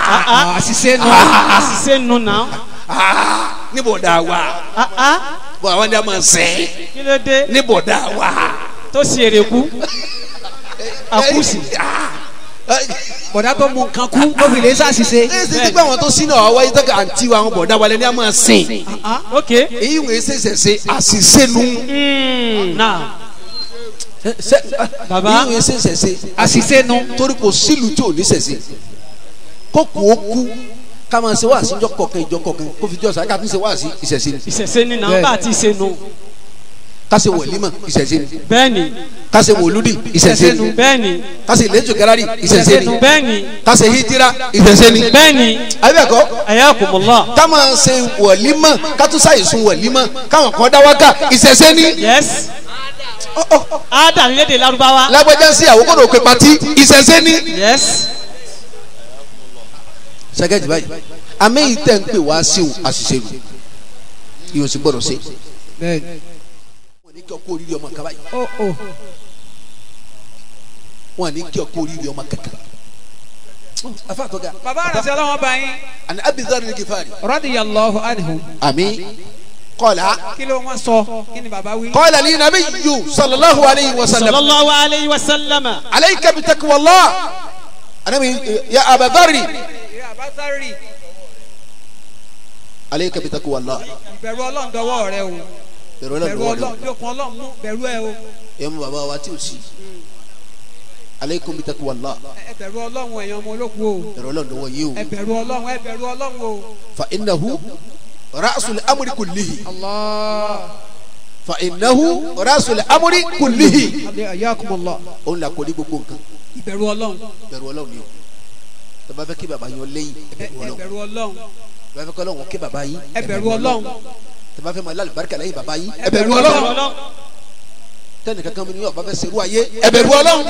Ah, ah, àṣìṣe nu àṣìṣe nu náà ní bọ̀dá wa Ah, ah, bọ̀ àwọn ni a máa sẹ́ kí ló dé ní bọ̀dá wa. tó ṣe èrè kú àkúsì bọ̀dá tó mú nǹkan kú ó fi lè ṣàṣìṣe. ẹ ṣe ti pé àwọn tó sínú àwọn wáyé tẹ́ka àǹtí wa àwọn bọ̀dá wa lẹ́ni a máa sìn ok èyí wòye ṣẹ̀ṣẹ̀ ṣe àṣìṣe nu Mm, náà Bàbá. èyí wòye ṣẹ̀ṣẹ̀ ṣe àṣìṣe nu. torí kò sílùú tí ò ní ṣẹ̀ṣẹ̀ kókò ó kú ká máa ṣe wáàsí ìjọ kọ̀ọ̀kan ìjọ kọ̀ọ̀kan kó fi jọ sáré ká tún ṣe wáàsí ìṣẹ̀ṣẹ̀ ni ìṣẹ̀ṣe ni náà bá àti ìṣe nu ká ṣe wọ̀límọ̀ ìṣẹ̀ṣẹ̀ ni bẹ́ẹ̀ ni ká ṣe wòlúdì ìṣẹ̀ṣẹ̀ ni bẹ́ẹ̀ ni ká ṣe ìlẹ́jọ̀ gẹ́rárì ìṣẹ̀ṣẹ̀ ni bẹ́ẹ̀ ni ká ṣe hijira ìṣẹ̀ṣẹ̀ ni bẹ́ẹ̀ ni àbẹ̀kọ́ ayakumullah ká máa ṣe wọ̀límọ̀ ká tún ṣàìsùn wọ̀límọ̀ káwọn kan dá wákà ìṣẹ̀ṣẹ̀ ni yes ada ní lédè Lárúbáwá lágbájá sí àwòkọ́ ló pe pati ìṣẹ̀ṣẹ̀ ni. yes sẹ́gẹ́jì báyìí àmì yìí tẹ̀ ń pè wá sí o àṣìṣe nù yóò sì gbọ́dọ̀ sí. bẹ́ẹ̀ni. wọ́n ní kí ọkọ oríire ọmọ kaba yìí ó ó wọ́n ní kí ọkọ oríire ọmọ kankan. afa tọ́ga bàbá àràsí ọlọ́wọ́n bá yín àni abizari ní kifari. radiyallahu anhu àmì kọ́lá kí ló wọ́n sọ kí ni bàbá wí. kọ́lá ní nàbí yu sallallahu alayhi wa sallam sallallahu alayhi wa sallama alayka bi taqwallah anabi ya abadari ìrẹ́ àbátárì alayka bi taqwallah ìbẹ̀rù ọlọ́run dọwọ́ rẹ o bẹ̀rù bẹ̀rù ọlọ́run ọlọ́run bí okun ọlọ́run mú bẹ̀rù ẹ o ẹ mú bàbá wa tí o sí alaykum bi taqwallah ẹ bẹ̀rù ọlọ́run ẹ̀yàn ọmọ olókùn o bẹ̀rù ọlọ́run dọwọ́ yìí o ẹ bẹ̀rù ọlọ́run ẹ bẹ̀rù ọlọ́run o. fa innahu ra'sul amri kullihi Allah fa innahu ra'sul amri kullihi ayakumullah òun là kọ́lé gbogbo nǹkan ìbẹ̀rù ọlọ́run bẹ̀rù ọlọ́run ni o tẹ́ bá fẹ́ kí bàbá yín lẹ́yìn ẹ ẹ bẹ̀rù ọlọ́run bẹ̀rù ọlọ́run tẹ́ bá fẹ́ kí ọlọ́run kí bàbá yín ẹ bẹ̀rù ọlọ́run tẹ́ bá fẹ́ máa lálùbáríkà lẹ́yìn bàbá yín ẹ ẹ bẹ̀rù bẹ̀rù ọlọ́run ọlọ́run tẹ́nì kankan mi ni ọba fẹ́ serú ayé ẹ bẹ̀rù ọlọ́run.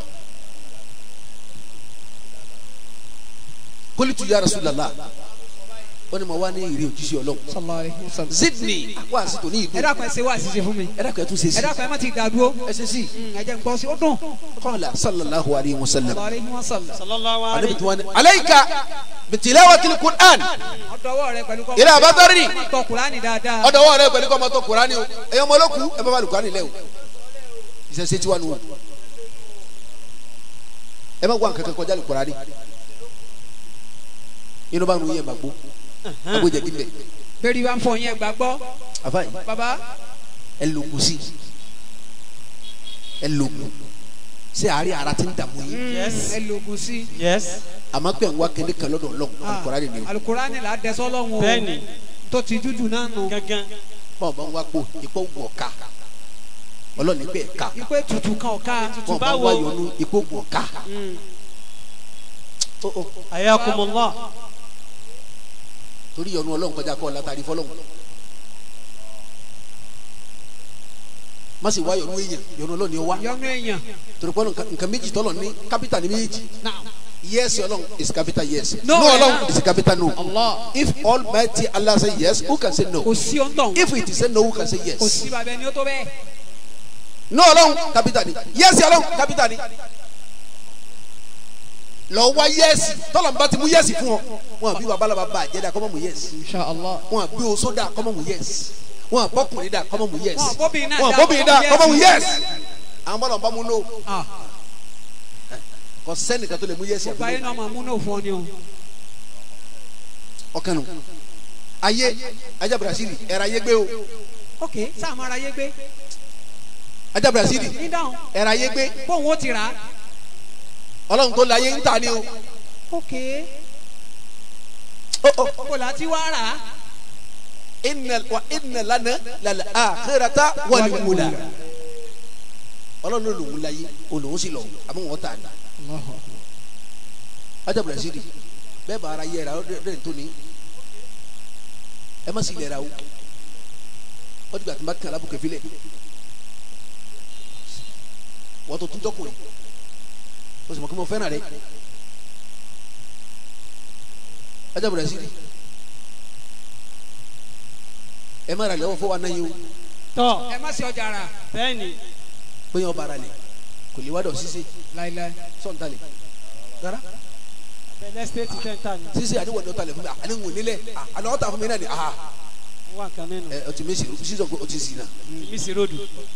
kólítù ya Rasulullah ó ní mo wá ní ìrè òjíṣẹ́ ọlọ́run sallallahu alaihi wasallam. zidni wá sí tòní ìdún ẹ dákun ẹ ṣe wá àṣìṣe fún mi ẹ dákun ẹ tún ṣe sí ẹ dákun ẹ má ti dàdúró ẹ ṣe sí ẹ jẹ́ n gbọ́ sí ó dùn. qala sallallahu alayhi wa sallam sallallahu alaihi wasallam. sallallahu anabi alayhi tí wọ́n ní alayka bitilawatil Qur'an ọdọwọ rẹ pẹ̀lú kọ́ ìrẹ àbátọ́rì tọ kùránì dáadáa. ọdọwọ́ rẹ pẹ̀lú kọ́mọ tó Qur'ani o ẹ̀yọ́ ọmọ olóku ẹ bá bá lùkọ́ nílẹ̀ o ìṣẹ̀ṣẹ̀ tiwa nù o ẹ má wá nǹkan kan kọjá lùkọ́ rani inú bá nu yẹn bá gbó agbójẹ dídẹ bẹ́ẹ̀ni wàá fọ yẹn gbàgbọ́ àfáàyè baba ẹ lògùn sí ẹ lògùn ṣé àárẹ̀ ara ti ń dààmú yín Yes. ẹ lògùn sí. yes àmọ́ pé ń wá kéde kan lọ́dọ̀ ọlọ́run Al-Qur'ani ni o alukurani la dẹsọ lọ́wọ́ o bẹ́ẹ̀ ni tó ti dúdú náà nù. gangan bọ́ọ̀ bá ń wá pò ipò wọ̀ ká ọlọ́ọ̀ni pé ẹ̀ka ipe tutù kan ọ̀ka bọ́ọ̀ bá ń báwo? wá yọnu ipò wọ̀ ká ayakumullah torí yọnu ọlọ́run kọjá kọ́ látàrí fọlọ́run má sì wá yọnu èèyàn yọnu ọlọ́run ni ó wá yọnu èèyàn torí pé nǹkan nǹkan méjì tọ́lọ̀ ní kápítà ní méjì yes ọlọ́run is capital yes No, no eh, ọlọ́run is capital no Allah if almighty Allah say yes who can say no kò sí ọ̀ntàn if it is say no who can say kò yes sí bàbá ẹni ó tó bẹ́ẹ̀. no ọlọ́run capital ni yes ọlọ́run capital ni lọ wá yes tọ́lọ̀ bá ti mú yes fún ọ wọn àbí babalaba bá àjẹdá kọ́mọ́ mú yes insha allah. wọn àbí oṣó dà kọ́mọ́ mú yes wọn àbọ́kùnrin dà kọ́mọ́ mú yes wọn àbóbìnrin náà wọn dá àbóbìnrin dà kọ́mọ́ kọ́mọ́ mú mú yes. yes àwọn bọ́lọ̀ bá mú no ah kò sẹ́nìkan tó lè mú yes gbogbo ayé àbí náà máa múnú fún ọ ni o. ọkàn nù ayé ajá Brazil ẹ̀rọ ayé gbé o ok sáà máa ra yé gbé ajá Brazil ní dáhùn ẹ̀rọ ayé gbé bóun ó ti rà á. ọlọ́run tó láyé ń tà ní o ok Ó, ó, kò láti wá rà á. inna wa inna lana lal akhirata wal ula ọlọ́run ló lòun láyé olùhùn sì lọ àmọ́ wọn tà ní ajá Brazil bẹ́ẹ̀ bá ara yẹ ẹ̀rọ rẹ̀ tó ní ẹ má sì lẹ̀ ra o wọ́n ti gbà tí n bá kàn lábùkẹ́ filẹ̀ wọ́n tó tún jọkùnrin o sì mọ̀ kí mo fẹ́ràn rẹ̀ ajá Brazil ẹ má ra lẹ́wọ́ fún wa náà yìí o tọ́ ẹ má ṣe ọjà rà bẹ́ẹ̀ ni pé yẹn ọba ara lẹ̀ kò lè wá dọ̀ ṣíṣe láíláí. sọ̀ǹtalẹ̀ rárá bẹ̀lẹ́ stéètì tẹ́ńtà ni sísè àdéhùn ọ̀dọ́ talẹ̀ fún mi àní ń wò nílẹ̀ àná ọ̀tà fún mi náà ni ah wọ́n wà nǹkan mẹ́nu ẹ ọtí mi sì sísọ pé ọtí sì náà mi sì ròdù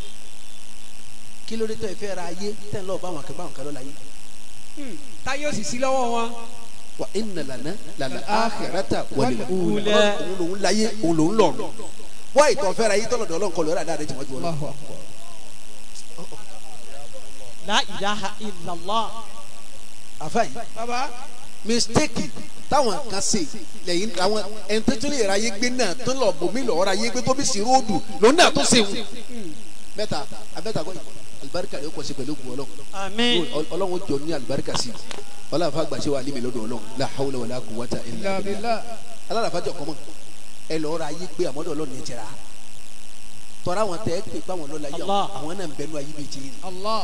kí ló dé tọ́ ìfẹ́ ra ayé tẹ́ ń lọ bá àwọn akẹ́kọ̀ọ́ àwọn kan lọ́la yé táyé òsì sí lọ́wọ́ wọn. wa inna lana lala akhirata wal ula Ula. òun lòun láyé òun lòun lọ́run wá ìtọ́ fẹ́ ra ayé tọ́lọ̀dọ̀ ọlọ́nkọ lọ́ra dáadé tí wọ́n ju ọlọ́ la ilaha illallah àfáì baba mistake táwọn kan ṣe lẹ́yìn àwọn ẹni tó tún lè ra ayé gbé náà tó lọ bòmí lọ́ọ́ ra ayé gbé tó bí sí róòdù lòun náà tó ṣe wù mẹ́ta abẹ́ta kọ́ alibarika yóò kọ́ sí pẹ̀lú ògùn ọlọ́run àmín ọlọ́run jọ ní alibarika sí ọlọ́run afa gbàṣẹ wa alimi lọ́dọ̀ ọlọ́run la hawla wala quwwata illa billah alárafájọ kọ́mọ ẹ lọ́ọ́ ra ayé gbé àmọ́dọ̀ ọlọ́run ẹ jẹrà tọ́ra àwọn tẹ́ ẹ pè pé àwọn lọ́la yìí Allah. àwọn náà ń bẹnu ayé méjì yìí allah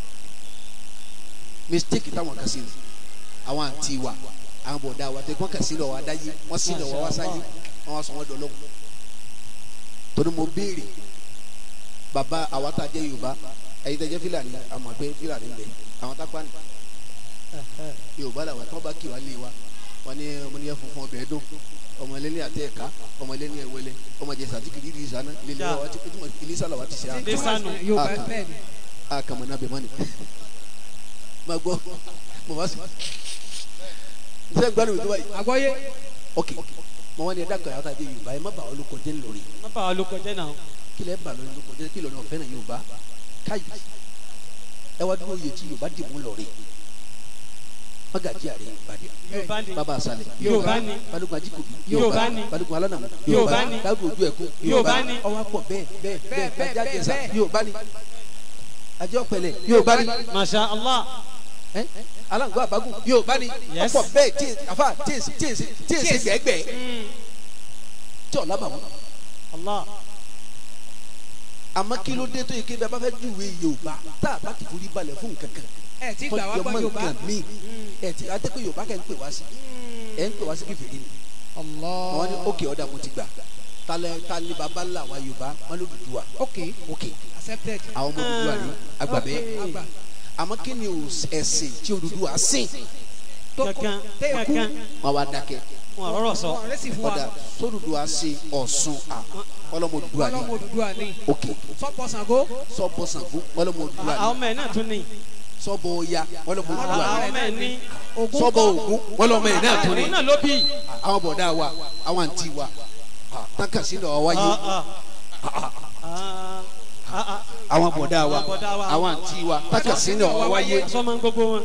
mistake táwọn kan sí ni àwọn àǹtí wa àwọn bọ̀dá wa tẹ kí wọ́n kà sí lọ wá dáyé wọ́n sí lọ wá wá sáyé wọ́n wá sọ wọ́n dọ̀lọ́ torí mo béèrè bàbá àwa tá a jẹ́ yorùbá ẹ̀yin tẹ́ jẹ́ fílàní àmọ́ pé fílàní ń bẹ àwọn tápá ní yorùbá làwọn tí wọ́n bá kí wa lé wa wọ́n ní ọmọ níyẹn funfun ọbẹ̀ dùn ọmọ ẹlẹ́ni àti ẹ̀ka ọmọ ẹlẹ́ni ẹ̀wẹ́lẹ́ ọmọ jẹ̀sà tí kìlí ìsànà lélẹ̀ wa ti kìlí ìsànà wa ti ṣe àná Lisanu. yóò bá Ah, bẹ́ẹ̀ ni. a kama na bẹ mani ma gbọ́ mo ma sọ n sẹ gbanu mi tó báyìí àgbọ́yé ok mo wá ní ẹ̀dá kan yàtọ̀ àdé yorùbá ẹ má bà olùkọ jẹ́ lórí má bàa olùkọ jẹ́ náà kí lẹ bà lórí olùkọ jẹ́ kí lọ́nà ọ̀fẹ́ náà yorùbá káyì ẹ wá dúró yẹ tí yorùbá dì mú lọ́rí magají àrẹ ìbàdí yorùbá ni bàbá àṣàlẹ̀ yorùbá ni balùwẹ̀ ajíkòbí Yorùbá ni. balùwẹ̀ alánàmú Yorùbá ni. dáàbò ojú ẹ̀kú Yorùbá ni. ọwọ́ pọ̀ bẹ́ẹ̀ bẹ́ẹ̀ bẹ́ẹ̀ bẹ́ẹ̀, bẹ́ẹ̀ bẹ́ẹ̀, jáde bẹ́ẹ̀. yorùbá ni ajọ́ pẹ̀lẹ́ yorùbá ni masha allah ẹ alangbọ abagun yóò bá ní Yes. ọ̀pọ̀ bẹ́ẹ̀ tí afa tí èsì tí èsì tí èsì gbẹgbẹ tí ọlá bàmú allah àmọ́ kí ló dé tó yẹ kí bẹ́ẹ̀ bá fẹ́ júwe yorùbá tá a bá ti forí balẹ̀ fún nǹkan kan ẹ ti gbà wá tọ́jú gbọ́ ọmọ yorùbá. nǹkan míì ẹ ti adé pé yorùbá kẹ́ ń pè wá sí ẹ ń pè wá sí kẹfìrí ni allah wọn ní òkè ọ̀dà mo ti gbà talẹ̀ talẹ̀ baba ńlá wa yorùbá wọn ló dùdú wa ok òkè accepted. àwọn ọmọ dùdú wa ní agbàbẹ́ àgbà àmọ́ kí ni o ẹ̀sìn tí o dùdú wa sìn tó kankan tẹ́ kú kankan wọn wá dákẹ́ wọn rọrọ sọ wọn rẹ sì fún ọ̀dà wa sódùdú wa sìn ọ̀sùn à ọlọ́mọ dùdú wa ní ọlọ́mọ òdùdú àní òkè sọ́pọ̀ Ṣàngó sọ́bọ̀ Ṣàngó ọlọ́mọ dùdú wa àwọn ní ọmọ ẹ náà tún ní sọ́bọ̀ Ọya ọlọ́mọ dùdú wa àwọn ní ọmọ ẹ ní Ògún sọ́bọ̀ kọ́ Ògún ọlọ́mọ ẹ̀ náà tún ní òun náà ló bí àwọn bọ̀dá wa àwọn àǹtí wa táǹkà sí lọ́wọ́ wáyé Ah, ah. Ah, ah, ah. àwọn bọ̀dá wa Àwọn bọ̀dá wa. àwọn àǹtí wa táǹkà sí lọ́wọ́ wáyé sọmọ gbogbo wọn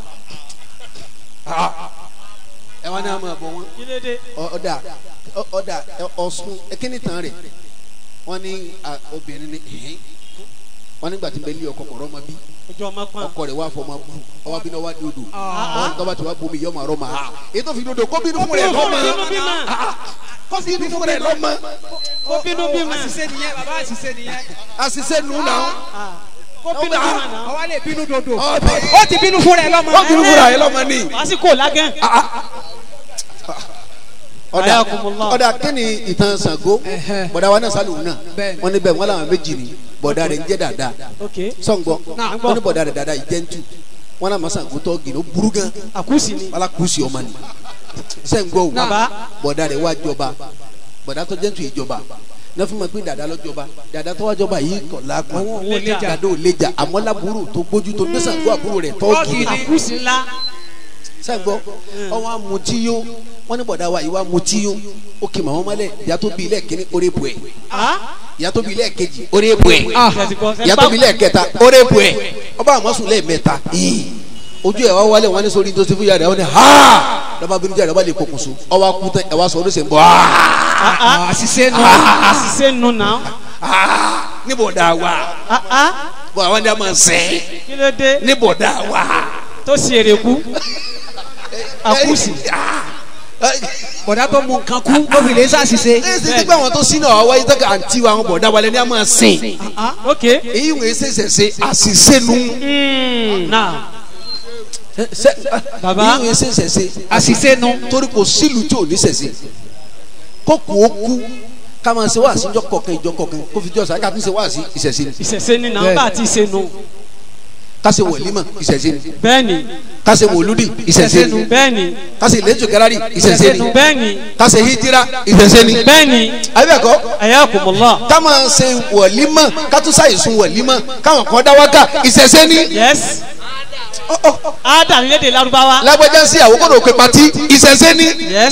ẹ wá ní àmọ́ àbọ̀ wọn kí ló dé ọ̀dà ọ̀dà ọ̀sùn ẹ̀kíní tán rẹ̀ wọ́n ní à, obìnrin ní ẹ̀hìn wọ́n nígbà tí ń bẹ lé ọkọ kọ̀ọ̀rọ̀ ọmọ bí ojú ọmọ pọn ọkọ rẹ̀ wá fọmọ bú ọwọ́ bí náà wá dòdò Ah. wọ́n tọ́ba tí wàá bomi yọmọ àrọ́ ma ètò fi dòdò kó bínú fún rẹ̀ kó lọ́mọ bínú bímọ kó bínú fún rẹ̀ lọ́mọ kó bínú bímọ àṣìṣe nìyẹn bàbá àṣìṣe nìyẹn àṣìṣe nù náà Ah, kó bínú bímọ náà ọwọ́ lè bínú dodo ọbẹ̀ ó ti bínú fún rẹ lọ́mọ ó bínú fún rẹ̀ lọ́mọ ní. lásìkò lágán ọ̀dà Ayakumullah. ọ̀dà kí ni ìtàn Ṣàngó Ẹ̀hẹ́. bọ̀dà wa náà sálùú náà Bẹ́ẹ̀ni. wọ́n níbẹ̀ wọ́n làwọn méjì ni bọ̀dà rẹ̀ ń jẹ́ dáadáa ok sọ̀ngbọ́ Náà. wọ́n ní bọ̀dà rẹ̀ dáadáa ìjẹ́ntu wọ́n náà mọ̀sán kó tọ́ gìnà burú gan àkúsì ni alákùsì ọmọ ni sẹ́ńgbọ́ o Bàbá. bọ̀dà rẹ̀ wá jọba bọ̀dà tó jẹ́ntu ìjọba ne fún mi pé dada lọ́jọba dada tó wájọba yìí kọ̀ lápá Àwọn òun ò lè jà. dada ò lè jà àmọ́ lábúrò tó gbójú tó gbé Ṣàngó àbúrò rẹ̀ tọ́ọ̀gì Tọ́ọ̀gì ni. àkúsì ńlá sẹ́ńgbọ́ ọwọ́ amutí yó wọ́n ní bọ̀dà wa ìwà amutí yó ó kì màmá mọ́lẹ̀ ìyá tó bí ilé kìíní orí bu ẹ̀ Ah, ìyá tó bí ilé kejì orí bu ẹ̀ tẹ̀síkọ́, ìyá tó bí ilé kẹta orí bu ẹ̀ ọba àmọ́sùn lẹ́ẹ̀mẹ́ta yìí ojú ẹ̀ wá wálé wọn ní sórí tó ti fún yàrá wọn ni ha lọ́ba bínú jáde ọba lè pokùnso ọba kú tán ẹ̀ wá sọ oríṣi ń bọ̀ ah, ah, àṣìṣe nù àṣìṣe nù náà ní bọ̀dà wa Ah, ah, bọ̀ àwọn ni a máa sẹ́ kí ló dé ní bọ̀dà wa. tó sì èrè kú àkúsì bọ̀dá tó mú nǹkan kú ó fi lè ṣàṣìṣe ẹ ṣe ti gbé àwọn tó sínú àwọn wáyé tó kà àǹtí wa àwọn bọ̀dà wa lẹ́ni a máa sìn ok èyí wòye ṣẹ̀ṣẹ̀ ṣe àṣìṣe nu Mm, náà Bàbá. èyí wòye ṣẹ̀ṣẹ̀ ṣe àṣìṣe nù torí kò sílùú tí ò ní ṣẹ̀ṣẹ̀ kó kú ó kú ká máa ṣe wáàsí ìjọ kọ̀ọ̀kan ìjọ kọ̀ọ̀kan kó fi jọ sáré ká tún ṣe wáàsí ìṣẹ̀ṣẹ̀ ni. ìṣẹ̀ṣe ni náà Bẹ́ẹ̀. bá ti ṣe nù kásẹ̀ wọ̀límọ̀ ìṣẹ̀ṣẹ̀ ni bẹ́ẹ̀ni kásẹ̀ wòlúdì ìṣẹ̀ṣẹ̀ ni bẹ́ẹ̀ni kásẹ̀ lẹ́jọ́ gẹ́rárì ìṣẹ̀ṣẹ̀ ni bẹ́ẹ̀ni kásẹ̀ hijira ìṣẹ̀ṣẹ̀ ni. bẹ́ẹ̀ni àbẹ̀kọ́ ayakumullah ká máa ṣe wọ̀límọ̀ ká tún ṣàìsùn wọ̀límọ̀ káwọn kan dá wákà ìṣẹ̀ṣẹ̀ ni. yes ada ni lédè Lárúbáwá lágbájá sí àwòkọ́dọ̀ òkè pati ìṣẹ̀ṣẹ̀ ni. yes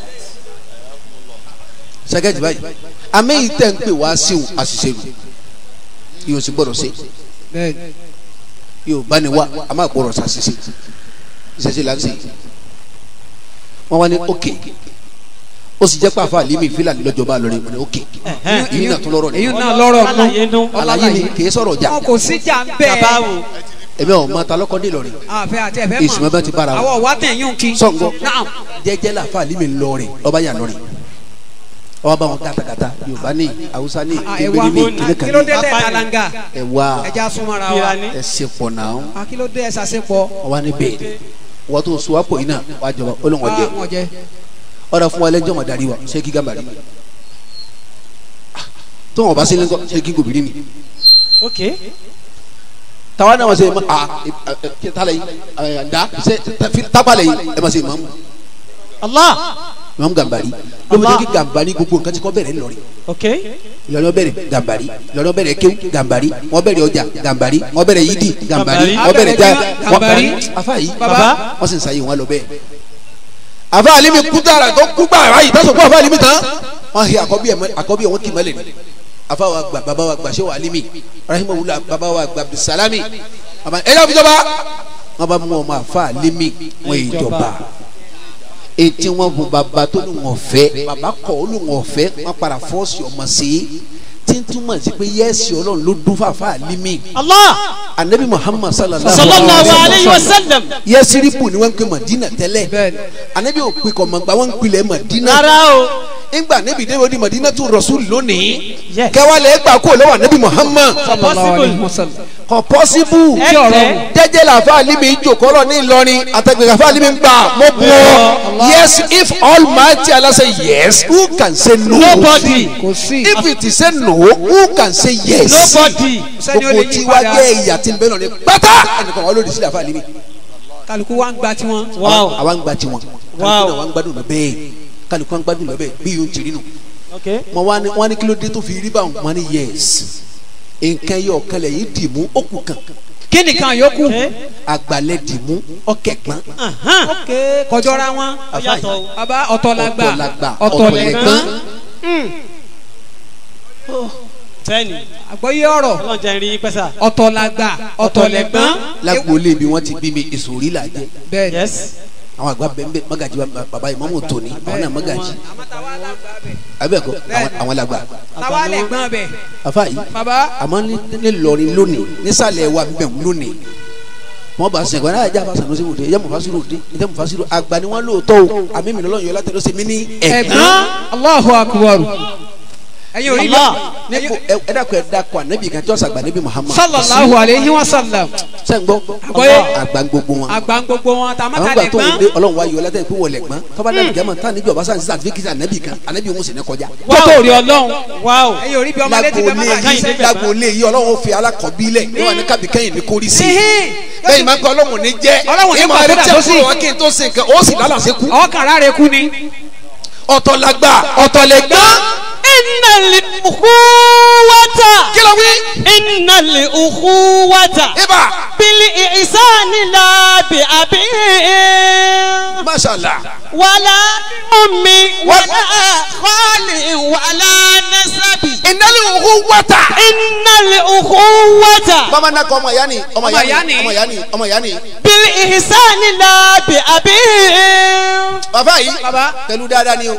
sẹ́gẹ̀tì báyìí àmẹ́yìí tẹ̀ ń pè wá sí òun àṣìṣe rù yóò sì gbọ́dọ̀ sí bẹ́ẹ̀ni yóò bá ní wá a máa gbọ́dọ̀ ṣàṣìṣe ìṣẹ̀ṣẹ̀ là ń ṣe wọ́n wá ní òkè ó sì jẹ́ pàfà límì fílàní lọ́jọ́ bá lọ́rẹ́ wọn ní òkè èyí náà tún lọ́rọ̀ èyí ni náà lọ́rọ̀ Àlàyé nú. àlàyé ni kì í sọ̀rọ̀ jà wọn kò sí jà ń bẹ́ẹ̀ babawo ẹ̀mí ọ̀ máa ta lọ́kọ́ ní Ìlọrin àfẹ́ àti ẹ̀fẹ́ ìsúnmọ́ bá ti bára wọn àwọ̀ wá tẹ̀ yún kí sọ̀ngọ́ náà jẹ́jẹ́ làfà límì lọ́rẹ̀ ọba yà lọ́rẹ̀ ọba bá wọn kàtàkàtà Yorùbá ní Haúsá ní ẹ̀wà ebèrè ní kí ló dé kìnìkan tẹ̀ kalanga ẹ̀wà ẹja súnmọ́ra wa Ìlànà. ẹ̀sìn pọ̀ náà Ah, kí ló dé ẹ̀ sàṣepọ̀ wọ́n wá ní bẹ́ẹ̀ wọ́n tó so wápò yìí náà wàá jọba olóńgbò jẹ wọ́n jẹ ọ̀rọ̀ fún wa lẹ́jọ́ mọ̀ darí wa ṣé kí gàmbàrí tó wọn bá sí lẹ́kọ́ ṣé kí gòbìrì ni ok tàwa náà wọ́n ṣe ma a ẹ tala yìí ẹ da ṣe tábàlẹ̀ yìí ẹ ma ṣe mamu Allah mamu gàmbàrí lóbi ní kí gàmbàrí gbogbo nǹkan tí kò bẹ̀rẹ̀ lọ́rí ok lọ́nà bẹ̀rẹ̀ gàmbàrí lọ́nà bẹ̀rẹ̀ kéwù gàmbàrí wọ́n bẹ̀rẹ̀ ọjà gàmbàrí wọ́n bẹ̀rẹ̀ yídì gàmbàrí wọ́n bẹ̀rẹ̀ já Gàmbàrí. afa yìí baba wọ́n sì ń sayé wọn lọ bẹ́ẹ̀. àfa àlimi kútàrà tó kú gbà wáyé tó sọ fún àfa àlimi tán wọ́n hi àkọ́bí ẹ̀ àkọ́bí ẹ̀ wọ́n kì í mọ́lẹ̀ ni àfa wa gba baba wa gba sewa àlimi rahimahullah baba wa gba bisalami baba ẹ̀ yà fi jọba wọ́n bá mú ọmọ àfa àlimi wọ́n yìí jọba etí wọn fún baba tó ní wọn fẹ́ baba kọ̀ ó ní wọn fẹ́ wọ́n para fọ́ọ̀sì ọmọ sí i tí ń túmọ̀ sí pé yẹ́sì ọlọ́run ló dún fàfà àlimi Allah anabi muhammad sallallahu sallallahu alayhi wa sallam yẹsiribu ni wọn ń pè madina tẹ́lẹ̀ Bẹ́ẹ̀ni. anabi ò pè kọmọgbà wọn ń pilẹ̀ madina rárá o ńgbà anabi dé wọ́n di madina tó rasul lónìí Yes. kẹwàlẹ̀ gbà kó lọ́wọ́ anabi muhammad sallallahu alayhi wa sallam kò pọ́sibú ẹ tẹ jẹjẹ làfa alimi jòkọ́rọ̀ ní ìlọrin àtẹgbẹ̀rẹ̀ àfa alimi gbà mọ́ bu ọ yes if almighty Allah say yes who can say no nobody kò sí if it is say no who can say yes nobody sẹ́ni ó gbogbo lè tí yí wàá padà jẹ́ ìyà tí ń bẹ lọ ní pátá ẹnìkan wọn lòdì sí àfa alimi kálukú wa ń gba tiwọn wow àwa ń gba tiwọn Wow. kálukú náà wà ń gbádùn lọ bẹ́ẹ̀ kálukú wà ń gbádùn lọ bẹ́ẹ̀ bí yóò ti rí nù. ok mo wá ní wọ́n ní kí ló dé tó fi rí báwọn wọ́n ní yes nǹkan yọ ọ̀kẹlẹ̀ yìí dì mú ó kù kan kí nìkan yòókù ok àgbàlẹ̀ dì mú ọ̀kẹ́ gbọ́n ahan ok kọjọra wọn ó yàtọ̀ o baba ọ̀tọ̀làgbà ọ̀tọ̀làgbà ọ̀tọ̀lẹ̀gbọ́n bẹ́ẹ̀ni àgbọ́yé ọ̀rọ̀ Ọlọ́run jẹ́ rí pẹ́sà ọ̀tọ̀làgbà ọ̀tọ̀lẹ̀gbọ́n lágbóolé bí wọ́n ti bí mi ìsòrí là jẹ́ bẹ́ẹ̀ni yes àwọn àgbà bẹ́ẹ̀ magaji wa- baba ìmọ̀mù tóní àwọn náà magaji abẹ́ẹ̀kọ́ àwọn- àwọn làgbà táwa lẹ̀gbọ́n bẹ̀ afa yìí baba àmọ́ ní ní lọrin lónìí nísàlẹ̀ wa bẹ̀ lónìí wọ́n bá sẹ̀kọ́ náà ẹja fásitì lọ́sẹ̀ òde ẹja mufasiru òde ẹja mufasiru àgbà ni wọ́n lóòótọ́ o àmì mi lọ́lọ́ yọ látẹ̀ lọ́sẹ̀ mi ní ẹ̀gbọ́n ẹ̀gbọ́n Allahu akbar ẹ̀yin orí Allah. nípò ẹ dàkọ̀ ẹ dàkọ̀ ànábì kan tí wọ́n sàgbà níbi Muhammad sallallahu alayhi wa sallam sẹ́ńgbọ́ Àgbọ́yé. àgbà gbogbo wọn àgbà gbogbo wọn àwọn tàmátà gbà tó ń lẹ̀gbọ́n dé ọlọ́run wa yọ látẹ̀ pé wọ́n lẹ̀gbọ́n tọ́ba dàbí gẹ́mọ̀ tá níbi ọba sáà ní sàtífíkìtì ànábì kan ànábì òun sì ní kọjá tótó rí ọlọ́run wow ẹ̀yin orí bí ọmọdé ti bẹ lágboolé mọ́tà yìí jíṣẹ́ lágboolé yìí ọlọ́run fi alákọ̀ọ́bílẹ̀ ní wà ní kábíkẹ́yìn ní kórìí sí i Ẹ̀hìn. bẹ́ẹ̀ máa ń kọ́ ọlọ́run ní jẹ́ Ọlọ́run ní ìmọ̀ kọ́ ẹ̀rí kódà tí tó a sì. kúrò wá kí n tó ṣe nǹkan ó sì lálàsẹ́ kú. ọkàn rárẹ̀ kú ni ọ̀tọ̀ làgbà ọ̀tọ̀ lẹ̀gbọ́n innal ukhuwata kí ló wí. innal ukhuwata ibà bil ihsani la bi abi mashallah wala ummi wala khali wala nasabi ìnáli òkú wọ́tà. innal ukhuwata bàbá náà kọ ọmọ ìyá ni ọmọ Ọmọ ìyá ìyá ni. ni ọmọ ìyá ni ọmọ ìyá ni. bil ihsani la bi abi bàbá yìí Bàbá. pẹ̀lú dáadáa ni o.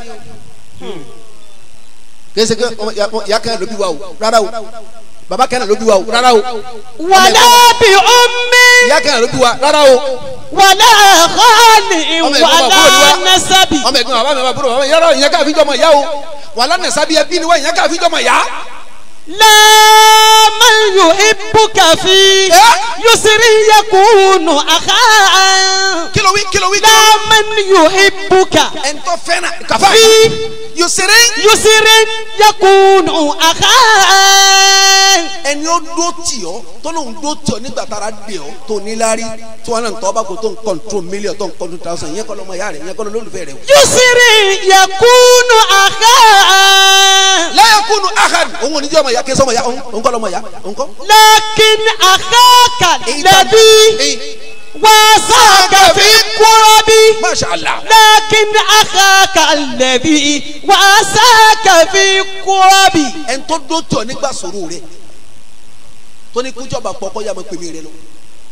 kèsì kí ọmọ ìyá- ọmọ ìyá kan ló bí wa o rárá o bàbá kan ló bí wa o rárá o wala bi ummi ìyá kan ló bí wa rárá o. wala khali ọmọ ẹ̀gbọ́n bàbá wala búrò ni wa nasabi ọmọ ẹ̀gbọ́n bàbá mi bàbá búrò bàbá mi yàrá ìyẹn káàfin jọmọ ìyá o wàhálà nẹ̀sábí ẹbí ni wá ìyẹn káàfin jọmọ ìyá. لا من يحبك في Eh? يسر يكون أخا kí ló wí kí ló wí. لا من يحبك ẹ̀ńtọ́ fẹ́ràn kàfá في yusiri يسر يكون أخا ẹni ó dó tì ọ́ tó lóun dó tì ọ́ nígbà tára dè ọ́ tó níláárí tí wọn náà ń tọ́ bá kó tó ń kọ́ńtró mílíọ̀n tó ń kọ́ńtró tàwọn yẹn kọ́ lọ́mọ ìyá rẹ̀ yẹn kọ́ lọ́lọ́lùfẹ́ rẹ̀ o. yusiri yakunu akha. láyé kúnnù ahad òun ò ní jẹ́ ọmọ ìyá kí sọmọ ìyá òun kọ́ lọ́mọ ìyá òun kọ́. lakin akhaka ladi wasaka fi kurabi. masha allah. lakin akhaka ladi wasaka fi kurabi. ẹni tó dó tì ọ́ nígbà sòrò rẹ̀ tó ní kújọba pọkọ yà máa pèmí rẹ lọ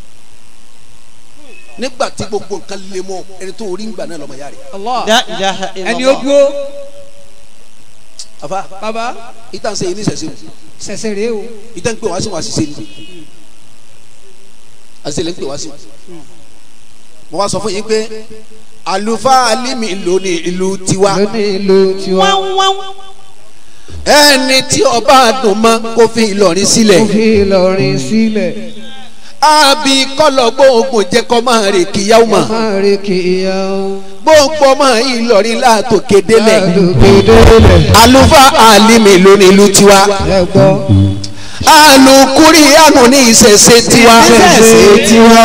nígbà tí gbogbo nǹkan lè mọ ẹni tó orí ń gbà náà lọmọ ìyá rẹ. la ilaha ẹni ó illallah. dúró àfa bàbá ìtàn sẹ́yìn ní sẹ̀sẹ̀ o sẹ̀sẹ̀ rèé o ìtàn ń pè wá sí wọn àṣìṣe ni àṣìṣe lè ń pè wá sí. mo wá sọ fún yín pé àlùfáà alimi ló ní ìlú tiwa lónìí ìlú tiwa wọ́n wọ́n. ẹni tí ọba dùn mọ́ kó fi Ìlọrin sílẹ̀ ó fi Ìlọrin sílẹ̀ àbí kọ́lọ̀ gbóògùn jẹ́ kọ́ máa rè kíyàwó mọ́ máa rí kìíyà o gbogbo ọmọ Ìlọrin látòkè délẹ̀ lókèdélẹ̀ àlùfáà alimi ló ní ìlú tiwa. ẹ gbọ́ alukuri anu ní ìṣẹ̀ṣe tiwa. ìṣẹ̀ṣe tiwa.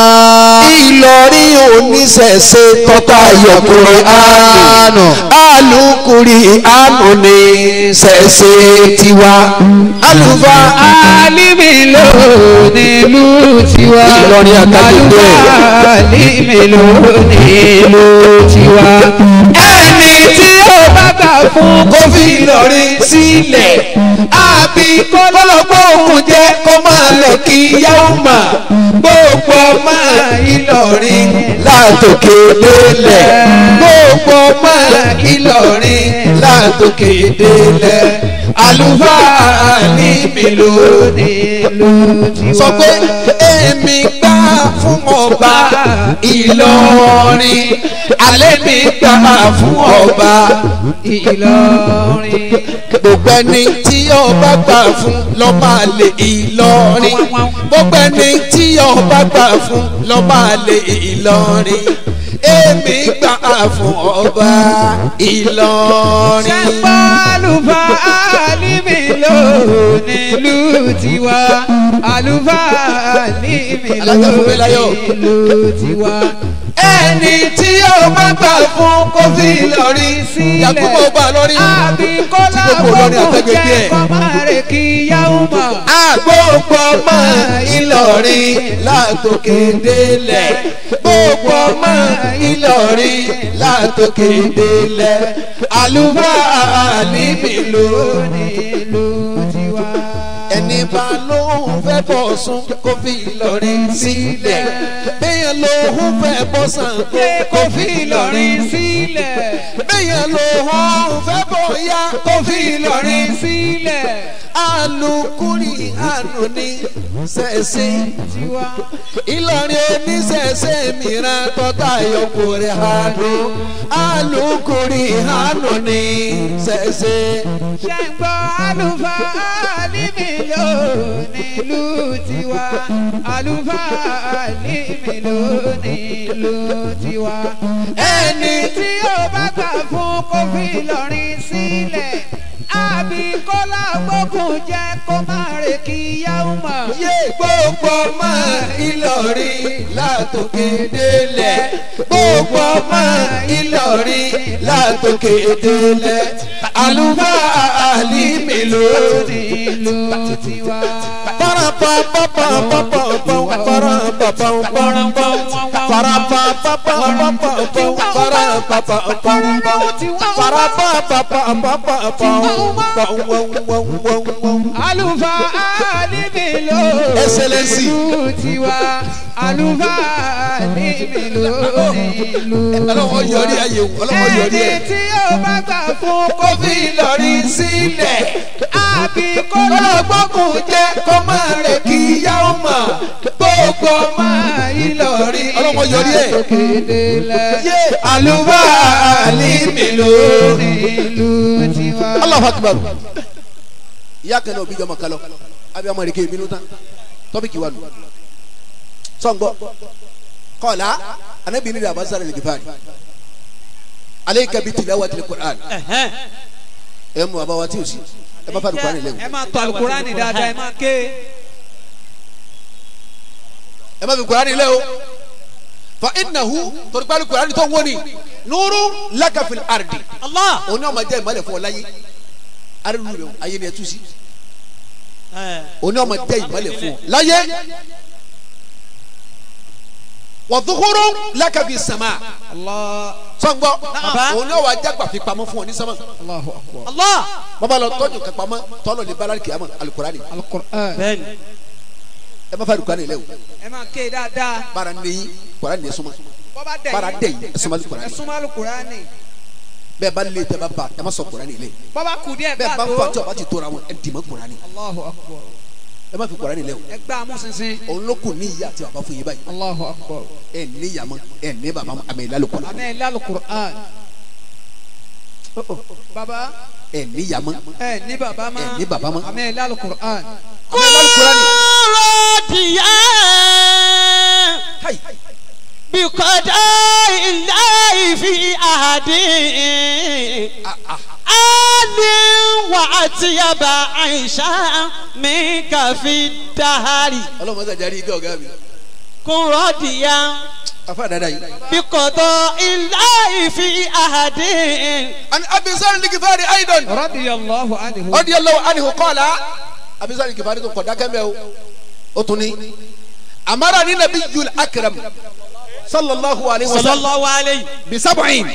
Ìlọrin oníṣẹ̀ṣe tọ́ta yọkùnrin anu. alukuri anu ní ìṣẹ̀ṣe tiwa. alufa alimi ló nílùú tiwa. Ìlọrin àtàgbègbè. àlùfáà alimi ló nílùú tiwa. ẹni tí ó bá gbà fún kó fi Ìlọrin sílẹ̀. àbí kọ́lọ́gbọ́ òkun jẹ́ kó máa lọ kí yáwó mà. gbogbo ọmọ Ìlọrin látòkè délẹ̀. gbogbo ọmọ Ìlọrin látòkè délẹ̀ àlùfáà ní mélòó nílùú tiwa. sọ pé èmi gbà fún ọba Ìlọrin alẹ́ mi gbà fún ọba Ìlọrin. gbogbo ẹni tí ọba gbà fún lọ́ba lè Ìlọrin gbogbo ẹni tí ọba gbà fún lọ́ba lè Ìlọrin èmi gbà fún ọba Ìlọrin. Ṣẹ́pọ̀ àlùfáà ní mélòó nílùú tiwa àlùfáà ní mélòó Alága fún mi láyọ̀. nílùú tiwa. ẹni tí ó bá gbà fún kó fi Ìlọrin sílẹ̀. Yakubu ọba Ìlọrin. àbí kọ́lá Tí gbogbo Ìlọrin gbogbo àtẹ́gbẹ́ jẹ́ díẹ̀. kọ́márè kí yáwó mọ̀. gbogbo ọmọ Ìlọrin látòkè délẹ̀ gbogbo ọmọ Ìlọrin látòkè délẹ̀ àlùfáà níbi lónìí. nílùú tiwa. ẹni bá lóhùn fẹ́ bọ̀ sún kó fi Ìlọrin sílẹ̀ bẹ́ẹ̀ lóhùn fẹ́ bọ̀ sàn kó fi Ìlọrin sílẹ̀. bẹ́ẹ̀ lóhùn fẹ́ bọ̀ yá kó fi Ìlọrin sílẹ̀. alukuri àánú ní sẹ́sẹ́ tiwa. Ìlọrin oníṣẹ̀ṣẹ̀ mìíràn tọ́ta yọkùnrin àánú alukuri àánú ní sẹ́sẹ́. ṣe ń gbọ́ àlùfáà níbi ló nílùú tiwa. àlùfáà níbi ló nílùú tiwa. ẹni tí ó bá gbà fún kó fi Ìlọrin sílẹ̀. àbí kọ́lá gbókùn jẹ́ kó má rè kí yáwó mọ̀. yé gbogbo ọmọ Ìlọrin látòkè délẹ̀ gbogbo ọmọ Ìlọrin látòkè délẹ̀ àlùfáà àlìmí lónìí. nílùú tiwa. àlùfáà níbi ló Excellency. nílùú tiwa. àlùfáà níbi ló nílùú ọlọ́wọ́ yọrí ayé wò ọlọ́wọ́ yọrí ẹni ẹ̀. tí ó bá gbà fún kó fi Ìlọrin sílẹ̀ àbí kó lọ́gbọ́kùn jẹ́ kó máa rẹ̀ kí yáwó mọ̀ gbogbo ọmọ Ìlọrin Ọlọ́mọ yọrí ẹ̀. látòkèdélẹ̀ Yé. àlùfáà ní mélòó nílùú tiwa. Allahu Akbar. ìyá kan náà òbí jọmọ kan lọ àbí ọmọ rẹ kí èmi nù tán tọ́pìkì wà nù. sọ̀ngbọ́ kọ́ọ̀lá anabi ní dàbà sáré lẹ́gẹ̀fà ni alayka bi tilawatil Qur'an ẹ̀ mú bàbá wa tí o sí ẹ má fa alukurani lẹ o ẹ máa tọ alukurani dáadáa ẹ máa ké ẹ má fi kurani lẹ o fa innahu torí pé alukurani tó ń wọ́ni nuru lakafil ardi Allah. òun náà ma jẹ́ ìmọ̀lẹ̀ fún ọ láyé arínú rẹ o ayé ni ẹ tú sí ẹ òun náà ma jẹ́ ìmọ̀lẹ̀ fún ọ láyé wa dhuhurun lakafi sama Allah sọ̀ngbọ́ Baba. òun náà wà jágbà fi pamọ́ fún ọ ní sámà Allahu akbar Allah. bàbá lọ tọ́jú kan pamọ́ tọ́lọ̀ lè bala kìyàmọ́ alukurani alukur'an bẹ́ẹ̀ni. ẹ má fa alukurani lẹ o ẹ máa ké dáadáa baara neyi kurani de suma bọ́bá dẹ̀ baara yín dẹ yi ẹ suma ẹ alukurani súnmọ́ alukurani bẹ́ẹ̀ bá lé tẹ bá ba ẹ má sọ kurani lẹ bọ́bá kù díẹ̀ bẹ́ẹ̀ bá káàtó fa tí o bá ti tóra wọn ẹ dì mọ́ kurani Allahu akbar ẹ má fi kurani lẹ o ẹ gbá amúsinsin òun ló kù ní ìyá àti bàbá fún yín báyìí Allahu akbar ẹ ní yàmọ ẹ ní bàbá mọ àmì ìlàlù kọlá àmì ilé alukur'an baba ẹ ní yàmọ ẹ ní baba ma ẹ ní bàbá mọ àmì ilé alukur'an àmì ìlàlù kọlá ni. Rọ́ọ̀dìyà káyì bìkọ́dá ilé ìfi àdé. Ali wa atiyaba Aisha mi kafi dahari. ọlọ́mọ sàjárí igi ọ̀gá mi Kun rọ́ọ̀dìyà afa dada yìí. bìkọ́dá ilé ìfi àdé. ani abisari ligifari aidan radiyallahu anhu radiyallahu anhu qala abisari ligifari tó kọ̀dá kẹ́mẹ́ o ó tún ní amara ni nabiyyul akram sallallahu alayhi wa sallam Sallallahu alayhi. bisabu'in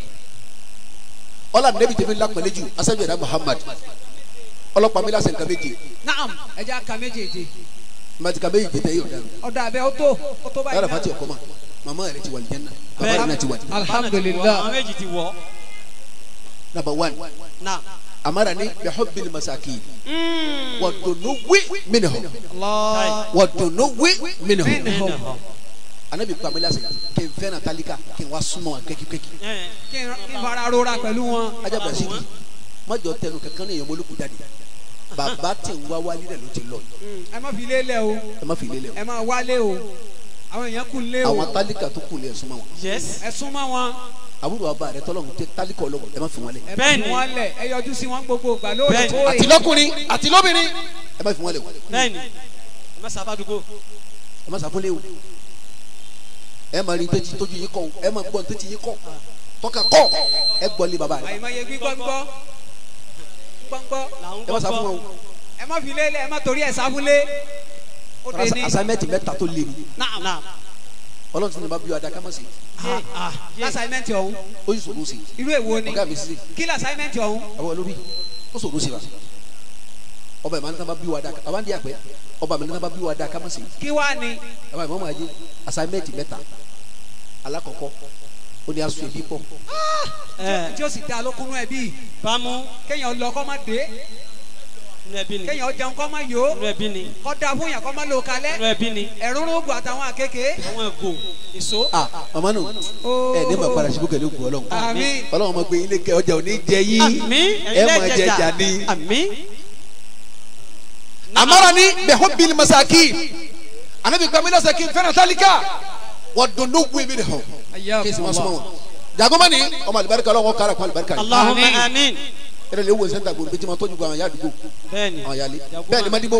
ọlá nẹbi tẹbi lakpẹlẹ ju asanju ẹ̀dá muhammad ọlọ́pàá mi lásán nǹkan méje naam ẹ jẹ́ aka méjèèjì màtí nǹkan méje tẹ yóò dáná ọ̀dà abẹ́ ó tó ó tó báyìí yàrá náà. fati ọkọ ma mama yẹrẹ ti wà lìjẹ náà bàbá yẹrẹ náà ti wà lìjẹ alhamdulillah Àwọn méjì ti wọ̀. number one Na. amara ni bihubbil masakin wa dunuwi minhum allah wa dunuwi minhum minhum anabi kpami lásán kí n fẹ́ na talika kí n wá súnmọ́ kékèké Ẹ. kí n kí n fara rora pẹ̀lú wọn ajá brasili mọjọ tẹnu kankan ní èèyàn mọlúkú jáde bàbá tí ń wá wálé rẹ ló ti lọ ẹ má fi lélẹ̀ o ẹ má fi lélẹ̀ o ẹ má wálé o àwọn èèyàn kù lé o àwọn talika tó kù lé ẹ súnmọ́ wọn Yes. ẹ súnmọ́ wọn àbúrò bàbá rẹ tọ́lọ́hún tẹ talika ọlọ́wọ́ ẹ má fi wọn lẹ ẹ Bẹ́ẹ̀ni. bí wọn lẹ̀ ẹ yọjú sí wọn gbogbo ìgbà Bẹ́ẹ̀ni. lóòrèkóòrè àti lọ́kùnrin àti lóbìnrin ẹ má fi wọn lẹ o Bẹ́ẹ̀ni. Ẹ má sábà dùgbò. ẹ má sàfúnlé o ẹ má rí ntẹ́tí tójú yín kọ́ o ẹ má gbọ́ ntẹ́tí yín kọ́ tọ́ka kọ́ ẹ gbọ́ lé bàbá rẹ àyìnbáyé gbígbọ́ngbọ́ gbọ́ngbọ́ Làwọn ẹ má sàfún wọn o ẹ má fi lélẹ̀ ẹ má torí ẹ̀ sáfúnlé ó dé ní asámẹ́tì mẹ́ta tó lé mi Naam. Naam. ọlọ́run ti ní bá bí wa dá ká má sí Ah, ah. Yes. lásàmẹ́ntì ọ̀hún ó yìí sòrò sí irú èwo ni ọ̀gá mi sí kí lásàmẹ́ntì ọ̀hún àwọn olórí ó sòrò sí wa ọba ìmọ̀ nígbà bá bí wa dá ọba ń di àpẹ ọba mi nígbà bá bí wa dá ká má sí kí wá ni ọba ìmọ̀ máa yé asámẹ́tì mẹ́ta alákọ̀ọ́kọ́ ó ní aṣọ ẹbí pọ̀ Ẹ. tí ó sì dá lókunú ẹbí Bámu. kéèyàn lọ kọ́ má dé Inú ẹbí ni. kéèyàn jẹun kọ́ má yó Inú ẹbí ni. kọ́ da fún yàn kọ́ má lò kalẹ̀ Inú ẹbí ni. ẹ̀rúnrún ògùn àtàwọn àkekèé Àwọn ẹ̀gò. Èso. ah mama nù Ó. ẹ ní ma padà síbú kẹlẹ́ ògùn ọlọ́run àmín ọlọ́run ma gbé ilé kẹ ọjà òní jẹ yín Àmín. ẹ ma jẹ jà ní. Àmín. amara ni bẹ̀họ́ bíi masaki anabi gbàmí lọ́sẹ̀ kí n fẹ́ràn tálíkà wọ́n dùn ní wí mi nìkan kí n sì máa súnmọ́ wọn. jagoma ni ọmọ alibarika ọlọ́wọ́ kára kún alibarika yìí Allahumma Àmín. amin. ẹ̀rọ lè wo sẹ́ńtà gbòòrò bí tí ma tọ́jú gbọ́ àwọn ya àdúgbò Bẹ́ẹ̀ni. àwọn yàlẹ́ bẹ́ẹ̀ ni madibo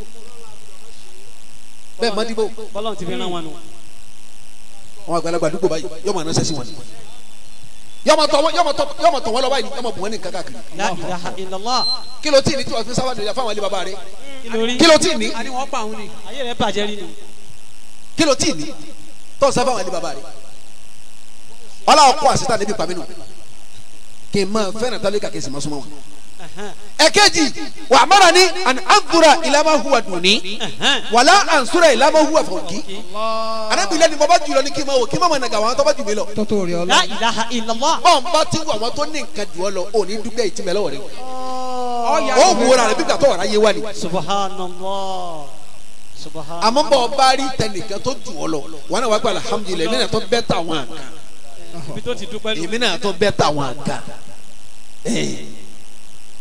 bẹ́ẹ̀ madibo Bọ́lá ti fi rán wọn nù. àwọn àgbàlagbà àdúgbò báyìí yọmọ àná sẹ́sìn wọn yọmọ tọ̀ wọ́n- yọmọ tọ̀- yọmọ tọ̀ wọ́n lọ báyìí yọmọ bù wọ́n ní nǹkan káàkiri La ilaha illallah. kí ló tí ì ní tí wọ́n fi sábà dòdò fáwọn ilé bàbá rẹ̀ Kí ló rí? kí ló tí ì ní a ní wọ́n pa òun ni Ayé rẹ̀ bàjẹ́ rí ni. kí ló tí ì ní tó sábà wọn ilé bàbá rẹ̀ ọlọ́wọ́ kó àṣetá níbi pàmínú kì í máa fẹ́ràn tálíkà kì í sì máa súnmọ́ wọn. ẹ̀kẹ́jì wà á mọ̀ra ní an anzura ìlàmà huwa dùnní wàlá ansura ìlàmà huwa fọ̀nkì anábìlẹ̀ ni mo bá jùlọ ní kí n máa wò kí n máa mọ̀ nàgà àwọn tó bá jù mí lọ. tótó rí La ọlọ́run ilaha illallah. bọ́n bá ti wù àwọn tó ní nǹkan jù ọ lọ ò ní dúpẹ́ ìtìmẹ̀ lọ́wọ́ rẹ̀ ọ̀ya ó wù ọ́ra rẹ̀ bí gbàtọ́ ọ̀rá yé wá ni. Subhanallah. Subhanallah. àmọ́ bọ́ ọ bá rí tẹnìkan tó jù ọ lọ wọn náà wá gba alhamdulilayi èmi náà tó bẹ́ tà wọn àga Ibi tó ti dúpẹ́ nù. èmi náà tó bẹ́ tà wọn àga.